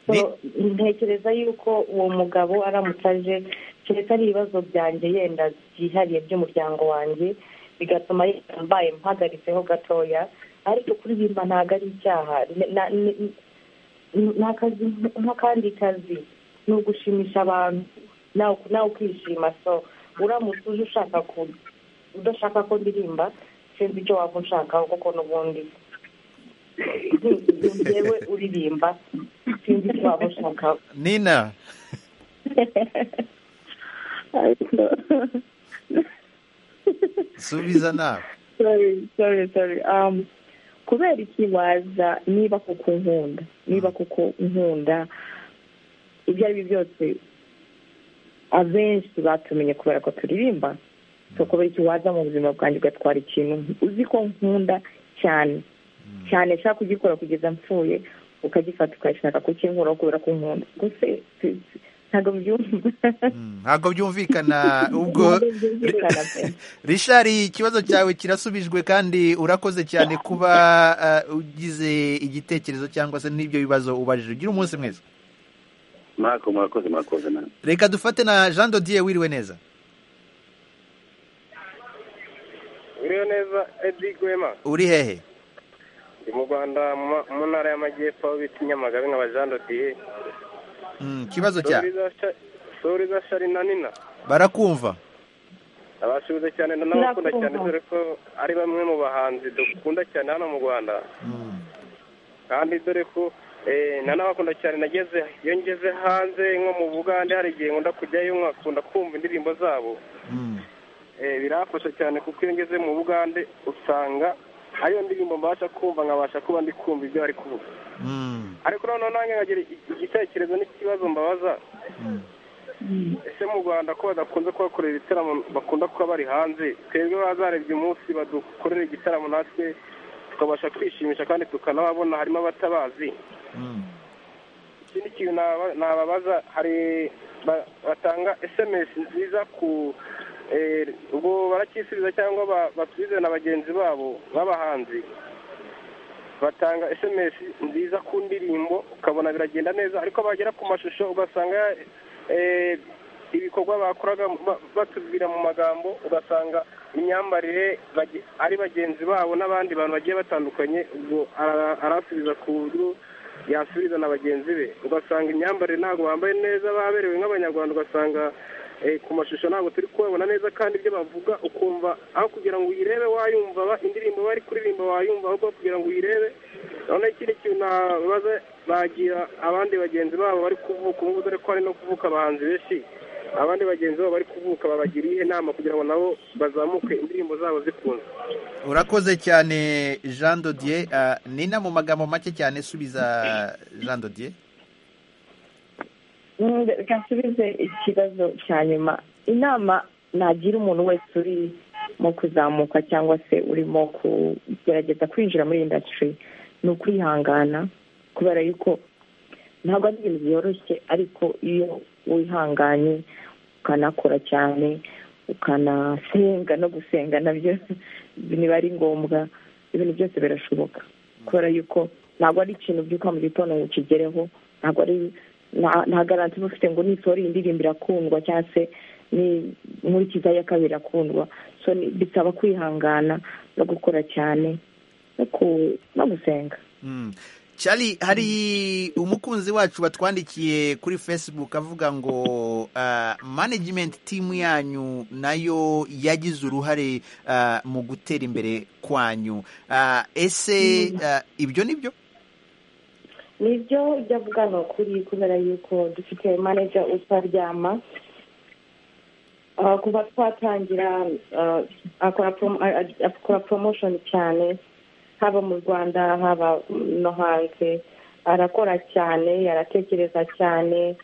So, ntekereza yuko uwo mugabo aramutse aje keretse ari ibibazo byanjye yenda byihariye by'umuryango wanjye bigatuma yenda mbaye mpagaritseho gatoya ariko kuririmba ntabwo ari icyaha Ni- na- ni- ni akazi nk'akandi kazi ni ugushimisha abantu nawe nawe ukishima so uramutse uje ushaka ku udashaka ko ndirimba sinzi icyo waba unshakaho kuko n'ubundi ngewe uririmba sinzi icyo waba unshakaho nina subiza nawe sorry sorry sorry um kubera iki waza niba kuko nkunda niba kuko nkunda ibyo ari byo byose abenshi batumenye kubera ko turirimba so kubera iki waza mu buzima bwanjye ugatwara ikintu uzi ko nkunda cyane cyane nshaka kugikora kugeza mpfuye ukagifata ukashaka kukinkuraho kubera ko nkunda gusa si- si- ntabwo byumva ntabwo byumvikana ubwo rishari ikibazo cyawe kirasubijwe kandi urakoze cyane kuba uh, ugize igitekerezo cyangwa se n'ibyo bibazo ubajije ugira umunsi mwiza murakoze murakoze murakoze nawe reka dufate na jean dodier wiriwe neza biriho neza edi gwema uri hehe ndi mu rwanda mu ma- mu ntara y'amajyepfo aho bita i nyamagabe nka bajando diye Mm, ikibazo cya sori za shari na nina barakumva abashuze cyane n'abakunda cyane dore ko ari bamwe mu bahanzi dukunda cyane hano mu rwanda kandi dore ko eh, nanabakunda cyane nageze iyo ngeze hanze nko mu bugande hari igihe nkunda kujyayo nkakunda kumva indirimbo zabo Eh, birafasha cyane kuko iyo ngeze mu bugande usanga hariyo ndirimbo mbasha kumva nkabasha kuba ndi kumva ibyo bari kuvuga ariko noneho nange nkagira igitekerezo n'ikibazo mbabaza ese mu rwanda ko badakunze kubakorera ibitaramo bakunda kuba bari hanze twebwe bazarebye umunsi badukorera igitaramo natwe tukabasha kwishimisha kandi tukanababona harimo abatabazi ikindi kintu naba- nababaza hari ba- batanga sms nziza ku eh, ubwo baracyisubiza cyangwa ba- basubize na bagenzi babo b'abahanzi batanga sms nziza ku ndirimbo ukabona biragenda neza ariko bagera ku mashusho ugasanga eh, ibikorwa bakoraga ba- batubwira mu magambo ugasanga imyambarire bage- ari bagenzi babo n'abandi bantu bagiye batandukanye ubwo ara- arasubiza ku buryo yasubiza na bagenzi be ugasanga imyambarire ntabwo bambaye neza baberewe nk'abanyarwanda ugasanga eh, ku mashusho ntabwo turi kubabona neza kandi ibyo bavuga ukumva aho kugira ngo uyirebe wayumva ba- indirimbo bari kuririmba wayumva ahubwo kugira ngo uyirebe noneho ikindi kintu nabaza bagira abandi bagenzi babo bari kuvuka ubu ngubu dore ko hari no kuvuka abahanzi benshi abandi bagenzi babo bari kuvuka babagira iyihe nama kugira ngo nabo bazamuke indirimbo zabo zikunzwe urakoze cyane jean dodier Ah, ni na mu magambo make cyane subiza jean dodier Mm, reka nsubize ikibazo cya nyuma inama nagira umuntu wese uri mu kuzamuka cyangwa se urimo kugerageza kwinjira muri indasitiri ni ukwihangana kubera yuko ntabwo ari ibintu byoroshye ariko iyo wihanganye ukanakora cyane ukanasenga no gusenga nabyo niba ari ngombwa ibintu byose birashoboka kubera yuko ntabwo ari ikintu byuka mu gitondo ngo ukigereho ntabwo ari nta- nta garanti uba ufite ngo nisohora iyi ndirimbo irakundwa cyangwa se ni- nkurikiza iya kabiri irakundwa so ni- bisaba kwihangana no gukora cyane no ku- no gusenga Mm. Charlie hari umukunzi wacu batwandikiye kuri Facebook avuga ngo ah, management team yanyu nayo yagize uruhare ah, mu gutera imbere kwanyu Ah, ese ah, ibyo ni byo nibyo ujya avuga ni ukuri kubera yuko dufite manager utaryama Ah, kuva twatangira ah, akora promo- ah, ah, akora promotion cyane haba mu rwanda haba no hanze arakora cyane aratekereza cyane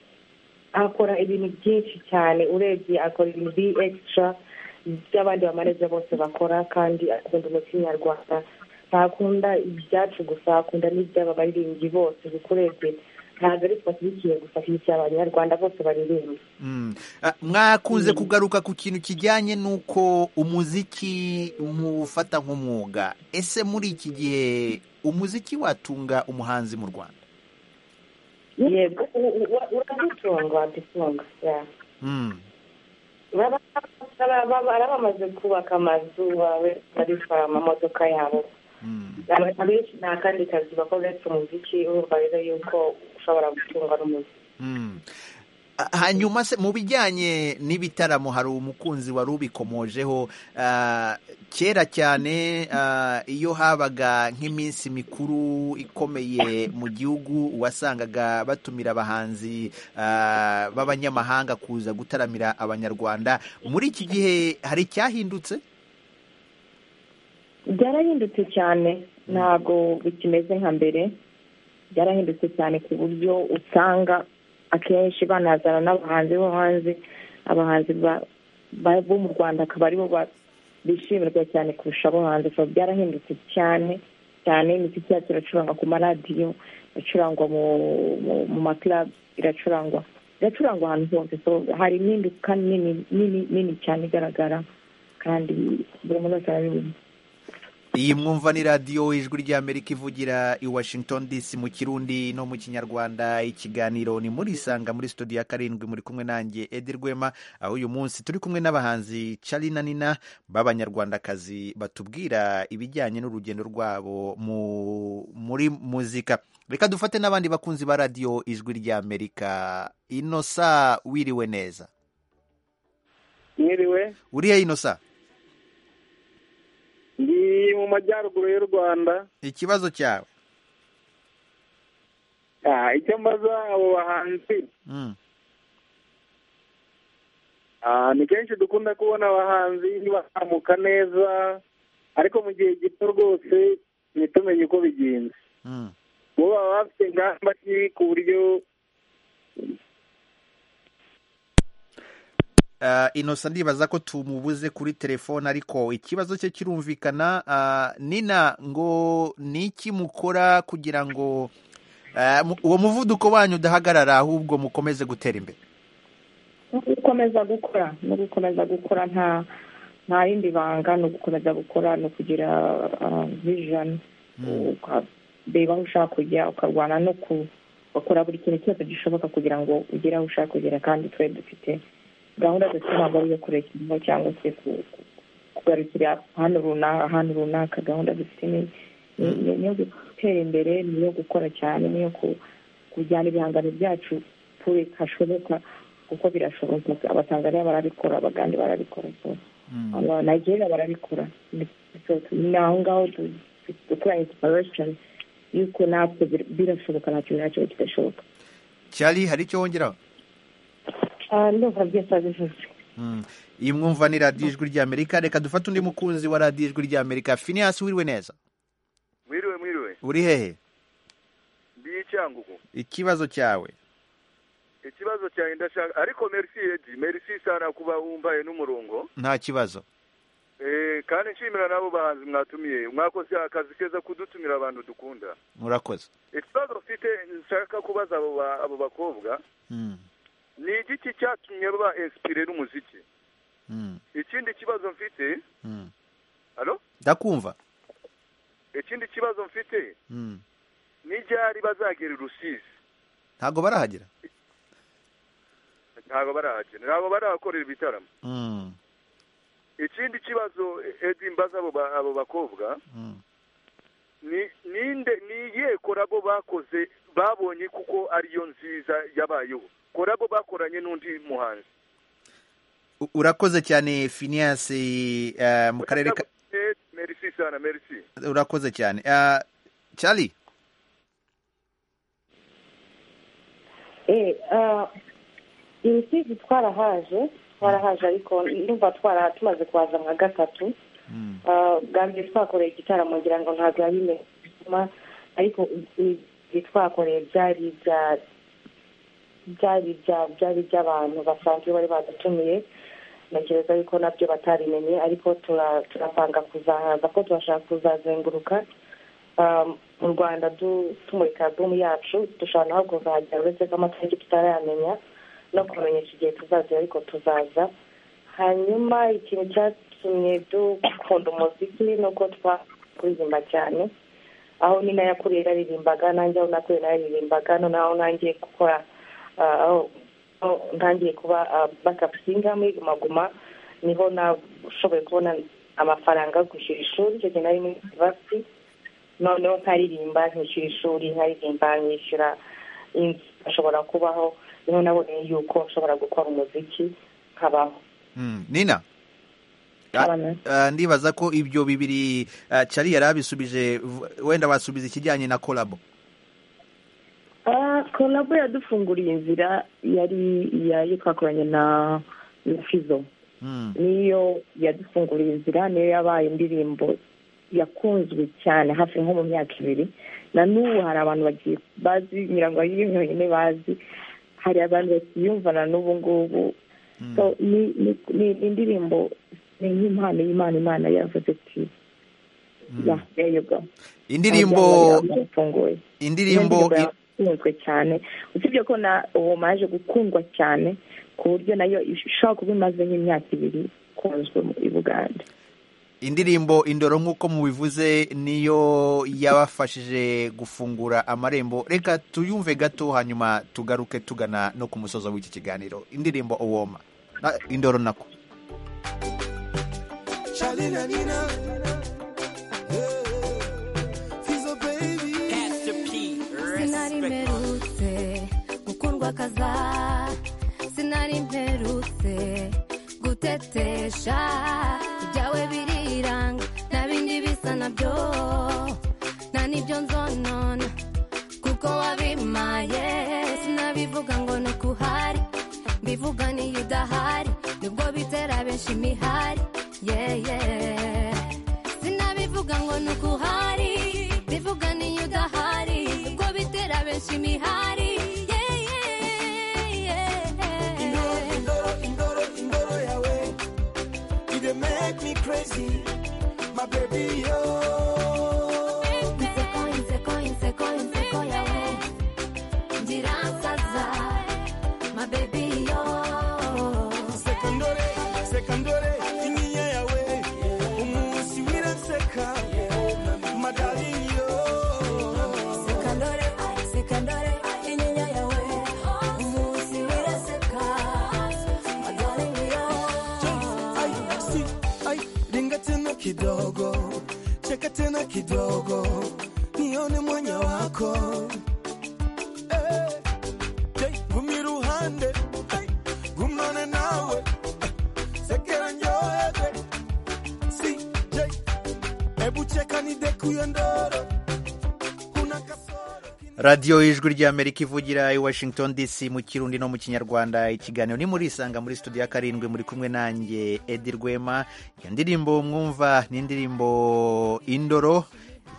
akora ibintu byinshi cyane urebye akora ibintu biri extra by'abandi bamaneja bose bakora kandi akunda umuco nyarwanda ntakunda ibyacu gusa akunda n'iby'aba baririmbyi bose kuko urebye ntabwo ari twe ashyigikiye gusa ashyigikiye abanyarwanda bose baririmba Mm. Ah, mwakunze kugaruka ku kintu kijyanye n'uko umuziki muwufata nk'umwuga ese muri iki gihe umuziki watunga umuhanzi mu Rwanda yego u- u- u- uradutunga dutunga Mm. baba baba- baba bamaze kubaka amazu bawe barishora amamodoka yabo abantu benshi nta kandi kazi bakora uretse umuziki urumva rero yuko ushobora gutunga n'umuziki Mm. Ah, hanyuma se mu bijyanye n'ibitaramo hari umukunzi wari ubikomojeho ah, kera cyane ah, iyo habaga nk'iminsi mikuru ikomeye mu gihugu wasangaga batumira abahanzi ah, b'abanyamahanga kuza gutaramira abanyarwanda muri iki gihe hari icyahindutse byarahindutse cyane ntabwo bikimeze nka mbere byarahindutse cyane ku buryo usanga akenshi banazana n'abahanzi bo hanze abahanzi ba- ba- bo mu rwanda akaba aribo ba- bishimirwa cyane kurusha abo hanze so byarahindutse cyane cyane imiziki yacu iracurangwa ku maradiyo iracurangwa mu mu- mu makirab iracurangwa iracurangwa ahantu hose so hari impinduka nini nini nini cyane igaragara kandi buri muntu wese arabibona iyi mwumva ni radiyo ijwi ry'amerika ivugira i washington dc mu kirundi no mu kinyarwanda ikiganiro ni muri isanga muri studio ya karindwi muri kumwe nanjye edi rwema aho uyu munsi turi kumwe n'abahanzi cari na nina b'abanyarwandakazi batubwira ibijyanye n'urugendo rwabo mu muri muzika reka dufate n'abandi bakunzi ba radiyo ijwi ry'amerika inosa wiriwe neza mwiriwe uriya inosa ndi mu majyaruguru y'u rwanda ikibazo cyawe Ah, icyo mbaza abo bahanzi Mm. Ah, ni kenshi dukunda kubona abahanzi bazamuka neza ariko mu gihe gito rwose ntitumenye uko bigenze Mm. bo baba bafite ingamba ki ku buryo Ah, inosa ndibaza ko tumubuze kuri telefone ariko ikibazo cye kirumvikana Ah, nina ngo ni iki mukora kugira ngo ah, mu- uwo muvuduko wanyu udahagarara ahubwo mukomeze gutera imbere no gukomeza gukora no gukomeza gukora nta nta rindi banga ni ugukomeza gukora ni ukugira vijani ukareba aho ushaka kujya ukarwana no ku- ugakora buri kintu cyose gishoboka kugira ngo ugere aho ushaka kugera kandi twe dufite gahunda z'igitsina gore yo kurekurwa cyangwa se kugarukira ahantu runaka ahantu runaka gahunda z'igitsina niyo gutera imbere niyo gukora cyane niyo kujyana ibihangano byacu kure hashoboka kuko birashoboka abatanzaniya barabikora abagande barabikora nagerera barabikora ni aho ngaho dukora insiparashoni yuko natwe birashoboka nta kintu nacyo kidashoboka cyari hari icyo wongeraho ndumva byose abivuze iyi mwumva ni radiyo ijwi ry'amerika reka dufate undi mukunzi wa radiyo ijwi ry'amerika finiyasi wiriwe neza mwiriwe mwiriwe uri hehe ndiye icyangugu ikibazo cyawe ikibazo cyanjye ndashaka ariko merci edi merci sana kuba wumvaye n'umurongo nta kibazo Eh, kandi nshimira n'abo bahanzi mwatumiye mwakoze akazi keza kudutumira abantu dukunda murakoze ikibazo mfite nshaka kubaza abo ba- abo bakobwa Mm, ni igiki cyatumye baba inspire n'umuziki mm, ikindi kibazo mfite mm. alo ndakumva ikindi kibazo mfite Mm. ni ryari bazagera i rusizi ntabwo barahagera ntabwo barahagera ntabwo barahakorera ibitaramo Mm, ikindi kibazo edi mbaza abo ba- abo bakobwa mm. ni ninde ni iyihe korabo bakoze babonye kuko ariyo nziza yabayeho korabo bakoranye n'undi muhanzi U- urakoze cyane finiyasi eh, mu karere ka Eh, merci sana merci urakoze cyane Ah, cyari imisizi twarahaje twarahaje ariko ndumva twara tumaze kuhaza nka gatatu Ah, bwa mbere twakoreye igitaramo ngira ngo ntabwo yabimenye ariko ibyo twakoreye byari ibya- byari ibya- byari iby'abantu basanzwe bari badutumiye ntekereza yuko nabyo batabimenye ariko tura- turapanga kuzahaza ko turashaka kuzazenguruka Ah, mu rwanda du- tumurika alubumu yacu dushobora naho kuzahagera uretse ko amatariki tutarayamenya no kubamenyesha igihe tuzazira ariko tuzaza hanyuma ikintu cyatumye dukunda umuziki ni uko twakuririmba cyane aho ni nayo akuriye naririmbaga nanjye aho nakuriye naririmbaga noneho aho nangiye gukora ah, aho aho ntangiye kuba bakapu singa muri gumaguma niho nashoboye kubona amafaranga yo kwishyura ishuri icyo gihe nari muri yunivasiti noneho nkaririmba nkishyura ishuri nkaririmba nkishyura inzu ashobora kubaho niho nabonye yuko nshobora gukora umuziki nkabaho Mm, nina Ah, ah, ndibaza ko ibyo bibiri ah, cyari yari abisubije v- wenda basubiza ikijyanye na kolabo Ah, kolabo yadufunguriye inzira yari iya- yo twakoranye na na fizo Mm, niyo yadufunguriye inzira niyo yabaye indirimbo yakunzwe cyane hafi nko mu myaka ibiri na n'ubu hari abantu bagiye bazi nyirango ariyo yonyine bazi hari abantu bakiyumvana n'ubu ngubu So, ni- ni- ni ni indirimbo ni nk'impano y'imana imana yavuze ati ya yayoga indirimbo indirimbo i- yakunzwe cyane usibye ko na uwo maje gukundwa cyane ku buryo nayo ishobora kuba imaze nk'imyaka ibiri ikunzwe mu- i buganda indirimbo indoro nk'uko mubivuze niyo yabafashije gufungura amarembo reka tuyumve gato hanyuma tugaruke tugana no ku musozo w'iki kiganiro indirimbo uwoma Na- indoro nako Shalina Nina. Yeah. Fizo baby. Pastor P. sinari mperutse gukundwa kaza sinari mperutse gutetesha ibyawe biriranga nta bindi bisa nabyo nta n'ibyo nzonona kuko wabimaye sinabivuga ngo ni ukuhari mbivuga niyo udahari nibwo bitera benshi imihari yeye sinabivuga ngo ni ukuhari mbivuga niyo udahari nibwo bitera benshi imihari yeye Indoro, indoro, indoro, indoro yawe. You dey make me crazy. My baby, yo. inseko inseko inseko inseko yawe ngira nsaza my baby yo Sekondore, sekondore, inyinya yawe. kidogo nione mwenye wako Eh, hey, gumiruhande hey, gumane nawe eh, sekera njohebe si j hebu cheka nidekuyo ndoro una kasoro radiyo y'ijwi ry'amerika ivugira i washington dc mu kirundi no mu kinyarwanda ikiganiro ni muri isanga muri studio ya karindwi muri kumwe nanjye edi rwema iyo ndirimbo mwumva ni indirimbo indoro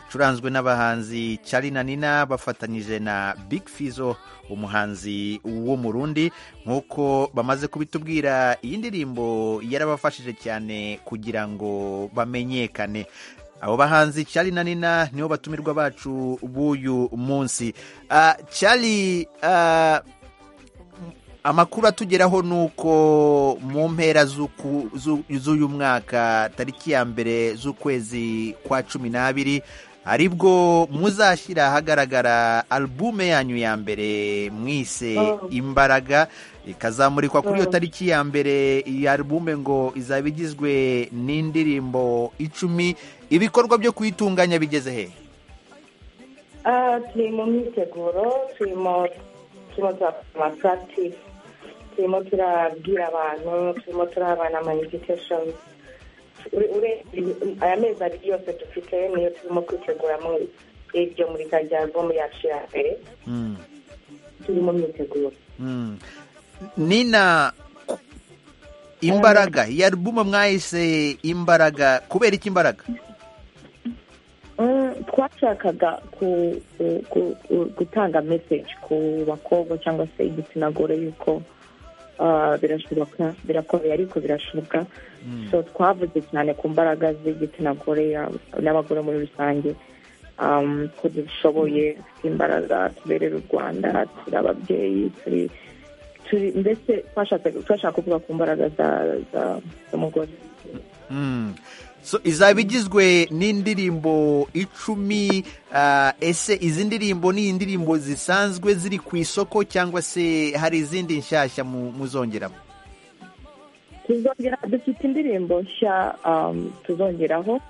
icuranzwe n'abahanzi Charly na nina bafatanyije na big fizo umuhanzi wo mu rundi nk'uko bamaze kubitubwira iyi ndirimbo yarabafashije cyane kugira ngo bamenyekane abo bahanzi Charly na nina nibo batumirwa bacu b'uyu munsi Ah, Charly ah, amakuru atugeraho ni uko mu mpera z'uku- zu- z'uyu mwaka tariki ya mbere z'ukwezi kwa cumi n'abiri aribwo muzashyira ahagaragara albume yanyu ya mbere mwise Oh. imbaraga ikazamurikwa kuri iyo Mm. tariki ya mbere iyi albume ngo izaba igizwe n'indirimbo icumi ibikorwa byo kuyitunganya bigeze he Ah, turi mu myiteguro turimo turimo turakora practice turimo turabwira abantu turimo turahabana ama invitation Ure- ure- aya mezi abiri yose dufite niyo turimo kwiteguramo iryo murika rya album yacu ya mbere Mm. turi mu myiteguro Mm. nina ku- imbaraga iyi alubumu mwahise imbaraga kubera iki imbaraga Mm, twashakaga ku- ku- ku- ku- gutanga message ku bakobwa cyangwa se igitsina gore yuko ah, birashoboka birakomeye ariko birashoboka so twavuze cyane ku mbaraga z'igitsina gore ya- n'abagore muri rusange um, ko dushoboye dufite imbaraga tuberera u rwanda turi ababyeyi turi turi mbese twashatse- twashaka kuvuga ku mbaraga za- za- z'umugore Mm. so izaba igizwe n'indirimbo icumi ah, ese izi ndirimbo ni indirimbo zisanzwe ziri ku isoko cyangwa se hari izindi nshyashya mu- muzongeramo tuzongera dufite indirimbo nshya um, tuzongeraho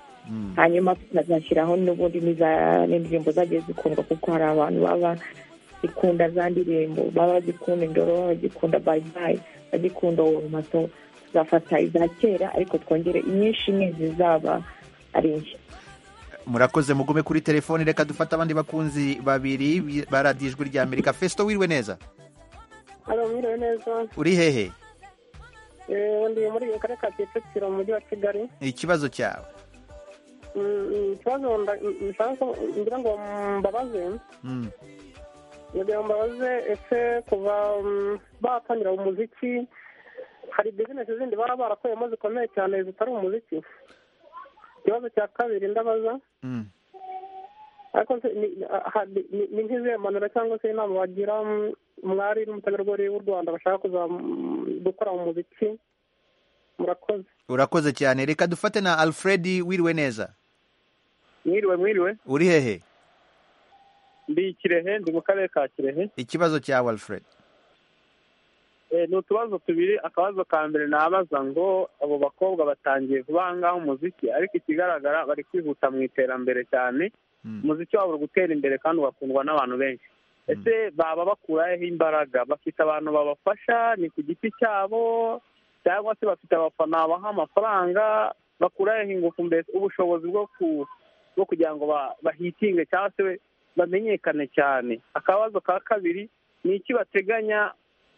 hanyuma tukazashyiraho n'ubundi n'iza- n'indirimbo zagiye zikundwa kuko hari abantu baba zikunda za ndirimbo baba bagikunda indoro baba bagikunda bayibayi bagikunda uwo mato tuzafata iza kera ariko twongere inyinshi n'izizaba ari nshya murakoze mugume kuri telefoni reka dufate abandi bakunzi babiri bi- ba radiyo ijwi rya amerika fesito wiriwe neza Hano mwiriwe neza uri hehe eee ndi muri akarere ka kicukiro mu mujyi wa kigali ikibazo cyawe Mm, mm, ikibazo nda- mm, nshaka ko ngira ngo mbabaze Mm. ngira ngo mbabaze ese kuva mm, batangira umuziki hari bizinesi zindi baba barakuyemo zikomeye cyane zitari umuziki ikibazo cya kabiri ndabaza Mm. ariko se ni- ni- aha, ni- ni- ni nk'izihe mpanuro cyangwa se inama wagira mm, mwari n'umutegarugori w'u rwanda bashaka kuza mm, gukora mu muziki murakoze urakoze cyane reka dufate na alfred wiriwe neza mwiriwe mwiriwe uri hehe ndi kirehe ndi mu karere ka kirehe ikibazo cyawe alfred Eh, ni utubazo tubiri akabazo ka mbere nabaza ngo abo bakobwa batangiye vuba ngaho umuziki ariko ikigaragara bari kwihuta mu iterambere cyane umuziki wabo uri gutera imbere kandi ugakundwa n'abantu benshi ese baba bakuraho imbaraga bafite abantu babafasha ni ku giti cyabo cyangwa se bafite abafana baha amafaranga bakuraho ingufu mbese ubushobozi bwo ku bwo kugira ngo ba- bahitinge cyangwa se bamenyekane cyane akabazo ka kabiri ni iki bateganya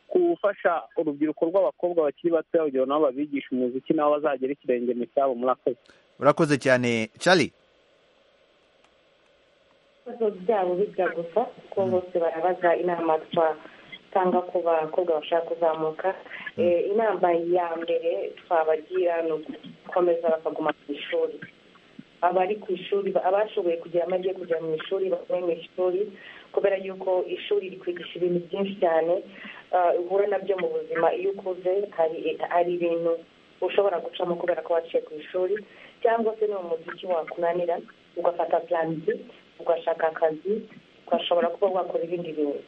gufasha urubyiruko rw'abakobwa bakiri bato kugira ngo nabo babigishe umuziki nabo bazagera ikirenge mu cyabo murakoze urakoze cyane Charlie ibibazo byabo bijya gusa kuko bose barabaza inama twatanga ku bakobwa bashaka kuzamuka Eh, inama ya mbere twabagira ni ugukomeza bakaguma ku ishuri abari ku ishuri abashoboye kugira amajye kujya mu ishuri bavuye mu ishuri kubera yuko ishuri rikwigisha ibintu byinshi cyane ah, uhura nabyo mu buzima iyo ukuze hari hari ibintu ushobora gucamo kubera ko waciye ku ishuri cyangwa se ni umuziki wakunanira ugafata plan B ugashaka akazi ugashobora kuba wakora ibindi bintu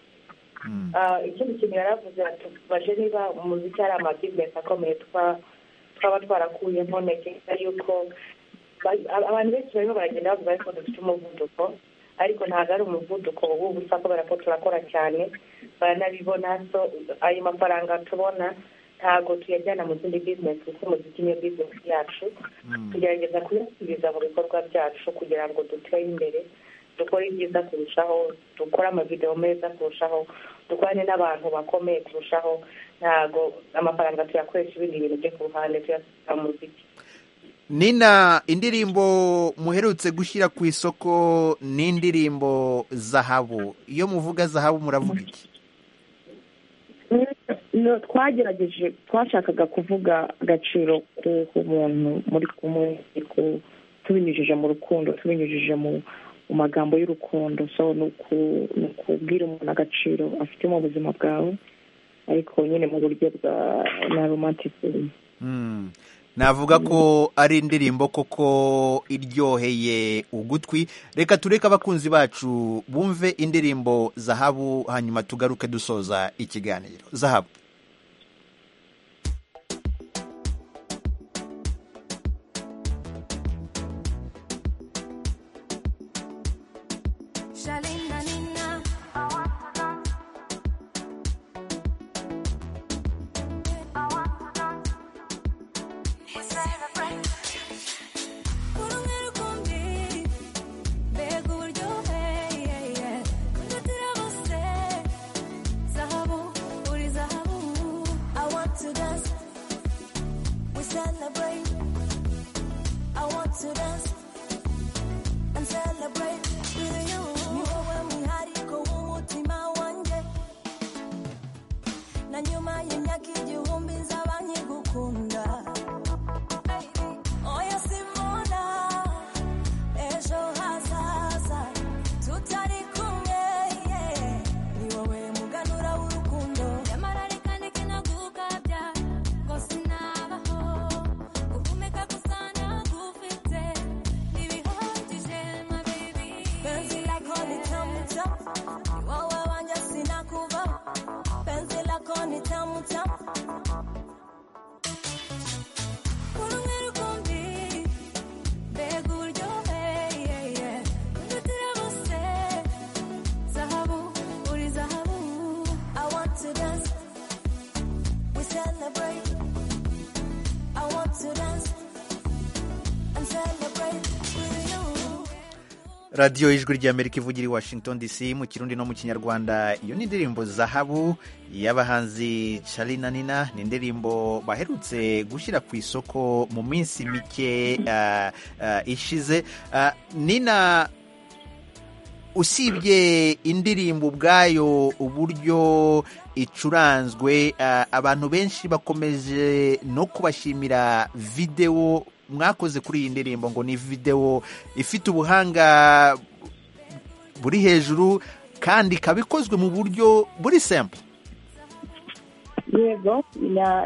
Ah, ikindi kintu yaravuze ati baje niba umuziki ari amabizinesi akomeye tuba twaba twarakuyemo ntekereza yuko abantu benshi barimo baragenda bavuga ariko dufite umuvuduko ariko ntabwo ari umuvuduko w'ubu usa kubera ko turakora cyane baranabibona so ayo mafaranga tubona ntabwo tuyajyana mu zindi bizinesi kuko umuziki niyo bizinesi yacu tugerageza kuyasubiza mu bikorwa byacu kugira ngo dutere imbere dukore ibyiza kurushaho dukore amavidewo meza kurushaho dukorane n'abantu bakomeye kurushaho ntabwo amafaranga tuyakoresha ibindi bintu byo ku ruhande tuyasubiza mu muziki nina indirimbo muherutse gushyira ku isoko ni indirimbo zahabu iyo muvuga zahabu muravuga iki twagerageje twashakaga kuvuga agaciro k'umuntu muri kumwe tubinyujije mu rukundo tubinyujije mu magambo y'urukundo so ni ukubwira umuntu agaciro afite mu buzima bwawe ariko nyine mu buryo bwa na romantisizmu navuga ko ari indirimbo koko iryoheye ugutwi reka tureke abakunzi bacu bumve indirimbo zahabu hanyuma tugaruke dusoza ikiganiro zahabu radiyo y'ijwi ry'amerika ivugira i washington dc mu kirundi no mu kinyarwanda iyo ni indirimbo zahabu y'abahanzi carina nina ni indirimbo baherutse gushyira ku isoko mu minsi mike uh, uh, ishize uh, nina usibye indirimbo ubwayo uburyo icuranzwe abantu benshi bakomeje no kubashimira videwo mwakoze kuri iyi ndirimbo ngo ni videwo ifite ubuhanga buri hejuru kandi ikaba ikozwe mu buryo buri sempo yego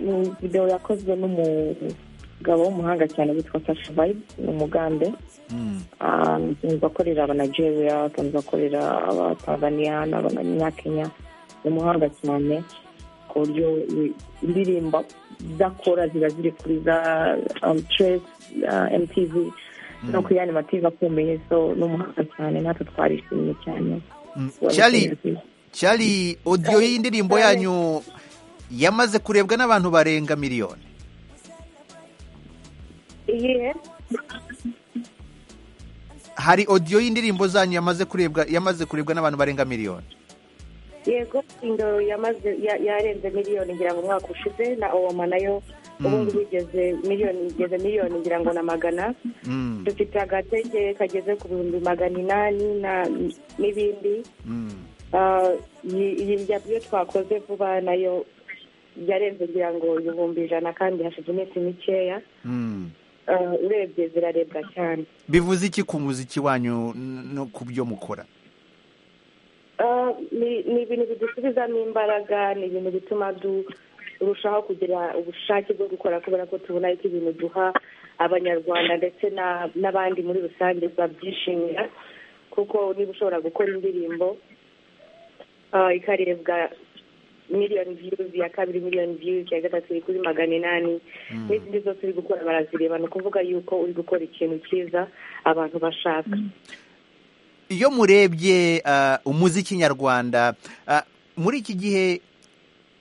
ni videwo yakozwe n'umugabo w'umuhanga cyane witwa fasha vayibu ni umugande bakorera abanageria bakorera abatanzaniya n'abanyakenya ni umuhanga cyane ku buryo indirimbo zakora ziba ziri kuri za amutiresi emutivi no kuri yandi mative akomeye so n'umuhanga cyane natwe twarishimye cyane cyari odiyo y'indirimbo yanyu yamaze kurebwa n'abantu barenga miliyoni hari odiyo y'indirimbo zanyu yamaze kurebwa yamaze kurebwa n'abantu barenga miliyoni yego indoro yamaze yarenze miliyoni ngira ngo umwaka ushize na owoma nayo ubu ngubu igeze miliyoni igeze miliyoni ngira ngo na magana dufite agatege kageze ku bihumbi magana inani n'ibindi iyi iyo twakoze vuba nayo yarenze ngira ngo ibihumbi ijana kandi hashize iminsi mikeya urebye zirarebwa cyane bivuze iki ku muziki wanyu no ku byo mukora ni ibintu bidusubizamo imbaraga ni ibintu bituma turushaho kugira ubushake bwo gukora kubera ko tubona ko ibintu duha abanyarwanda ndetse n'abandi muri rusange babyishimira kuko niba ushobora gukora indirimbo ikarebwa miliyoni viyuzi iya kabiri miliyoni viyuzi iya gatatu iri kuri magana inani n'izindi zose uri gukora barazireba ni ukuvuga yuko uri gukora ikintu cyiza abantu bashaka iyo murebye ah, umuziki nyarwanda ah, muri iki gihe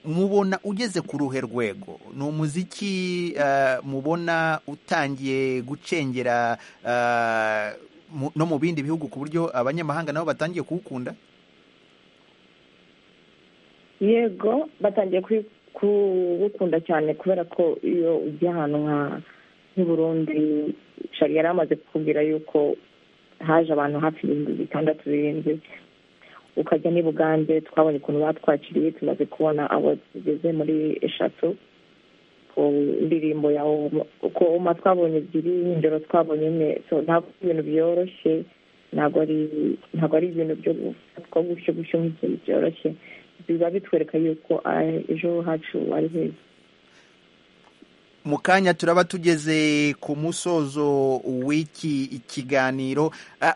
mubona ugeze ku ruhe rwego ni umuziki ah, mubona utangiye gucengera ah, mu- no mu bindi bihugu ku buryo abanyamahanga nabo batangiye kuwukunda yego batangiye kwi- kuwukunda cyane kubera ko iyo ujya ahantu nka nk'i burundi shari yari amaze kukubwira yuko haje abantu hafi ibihumbi bitandatu birindwi ukajya n'i bugande twabonye ukuntu batwakiriye tumaze kubona abo tugeze muri eshatu ku ndirimbo ya Oma. uko oma twabonye ebyiri indero twabonye imwe so ntabwo ari ibintu byoroshye ntabwo ari ntabwo ari ibintu byo gufatwa gutyo gutyo nk'ikintu byoroshye biba bitwereka yuko ah, ejo hacu ari heza mu kanya turaba tugeze ku musozo w'iki kiganiro Ah,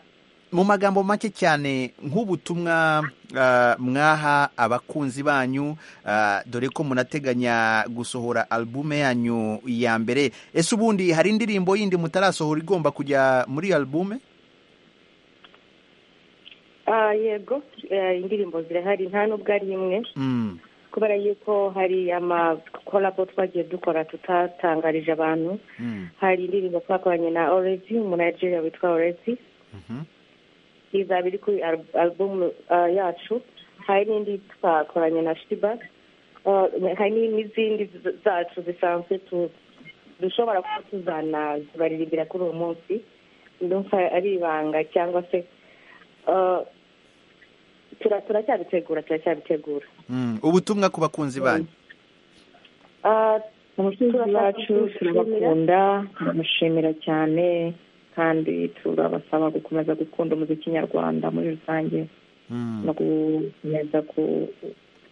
mu magambo make cyane nk'ubutumwa ah, mwaha abakunzi banyu ah, dore ko munateganya gusohora albume yanyu ya mbere ese ubundi hari indirimbo yindi mutarasohora igomba kujya muri albume Ah, yego eh, indirimbo zirahari nta nubwo ari imwe Mm. kubera yuko hari amakorabo twagiye dukora tutatangarije abantu Mm. hari indirimbo twakoranye na orezi umunanigeria witwa orezi Mhm. izaba iri kuri al- alubumu ah, yacu hari n'indi twakoranye na shiba Ah, hari ni- n'izindi z- zacu zisanzwe tu- dushobora kuba tuzanazibaririmbira kuri uwo munsi ndumva ari ibanga cyangwa se ah, tura- turacyabitegura turacyabitegura Mm. ubutumwa ku bakunzi banyu abacuruzi bacu turabakunda turamushimira cyane kandi turabasaba gukomeza gukunda umuziki nyarwanda muri rusange no gukomeza ku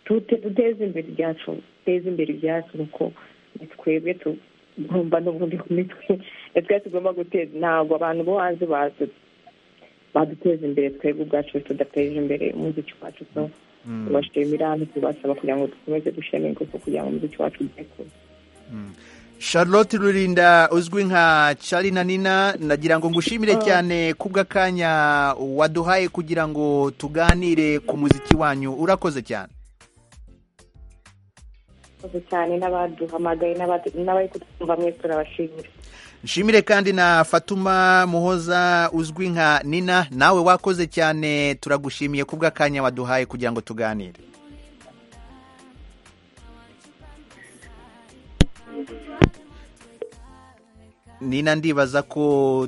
tute- duteze imbere ibyacu duteze imbere ibyacu kuko ni twebwe tugomba n'ubundi ku mitwe ni twe tugomba guteza ntabwo abantu bo hanze bazu- baduteza imbere twebwe ubwacu tudateje imbere umuziki wacu so tubashimira ntitubasaba kugira ngo dukomeze gushyiramo ingufu kugira ngo umuziki wacu ugere kure charlotte rurinda uzwi nka Charly na nina nagira ngo ngushimire Oh. cyane kubw'akanya waduhaye kugira ngo tuganire ku muziki wanyu urakoze cyane murakoze cyane n'abaduhamagaye n'abadu- n'abari kutwumva mwese turabashimira nshimire kandi na fatuma muhoza uzwi nka nina nawe wakoze cyane turagushimiye kubw'akanya waduhaye kugira ngo tuganire nina ndibaza ko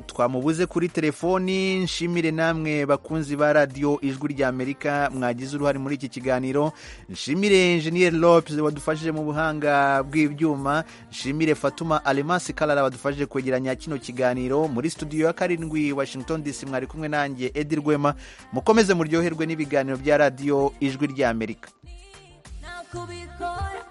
twamubuze kuri telefoni nshimire namwe bakunzi ba radiyo ijwi rya amerika mwagize uruhare muri iki kiganiro nshimire enjeniyeri lopes wadufashije mu buhanga bw'ibyuma nshimire fatuma alemasi karara wadufashije kwegeranya kino kiganiro muri studio ya karindwi washington dc mwari kumwe nanjye edi rwema mukomeze muryoherwe n'ibiganiro bya radiyo ijwi rya amerika ntabwo ubikora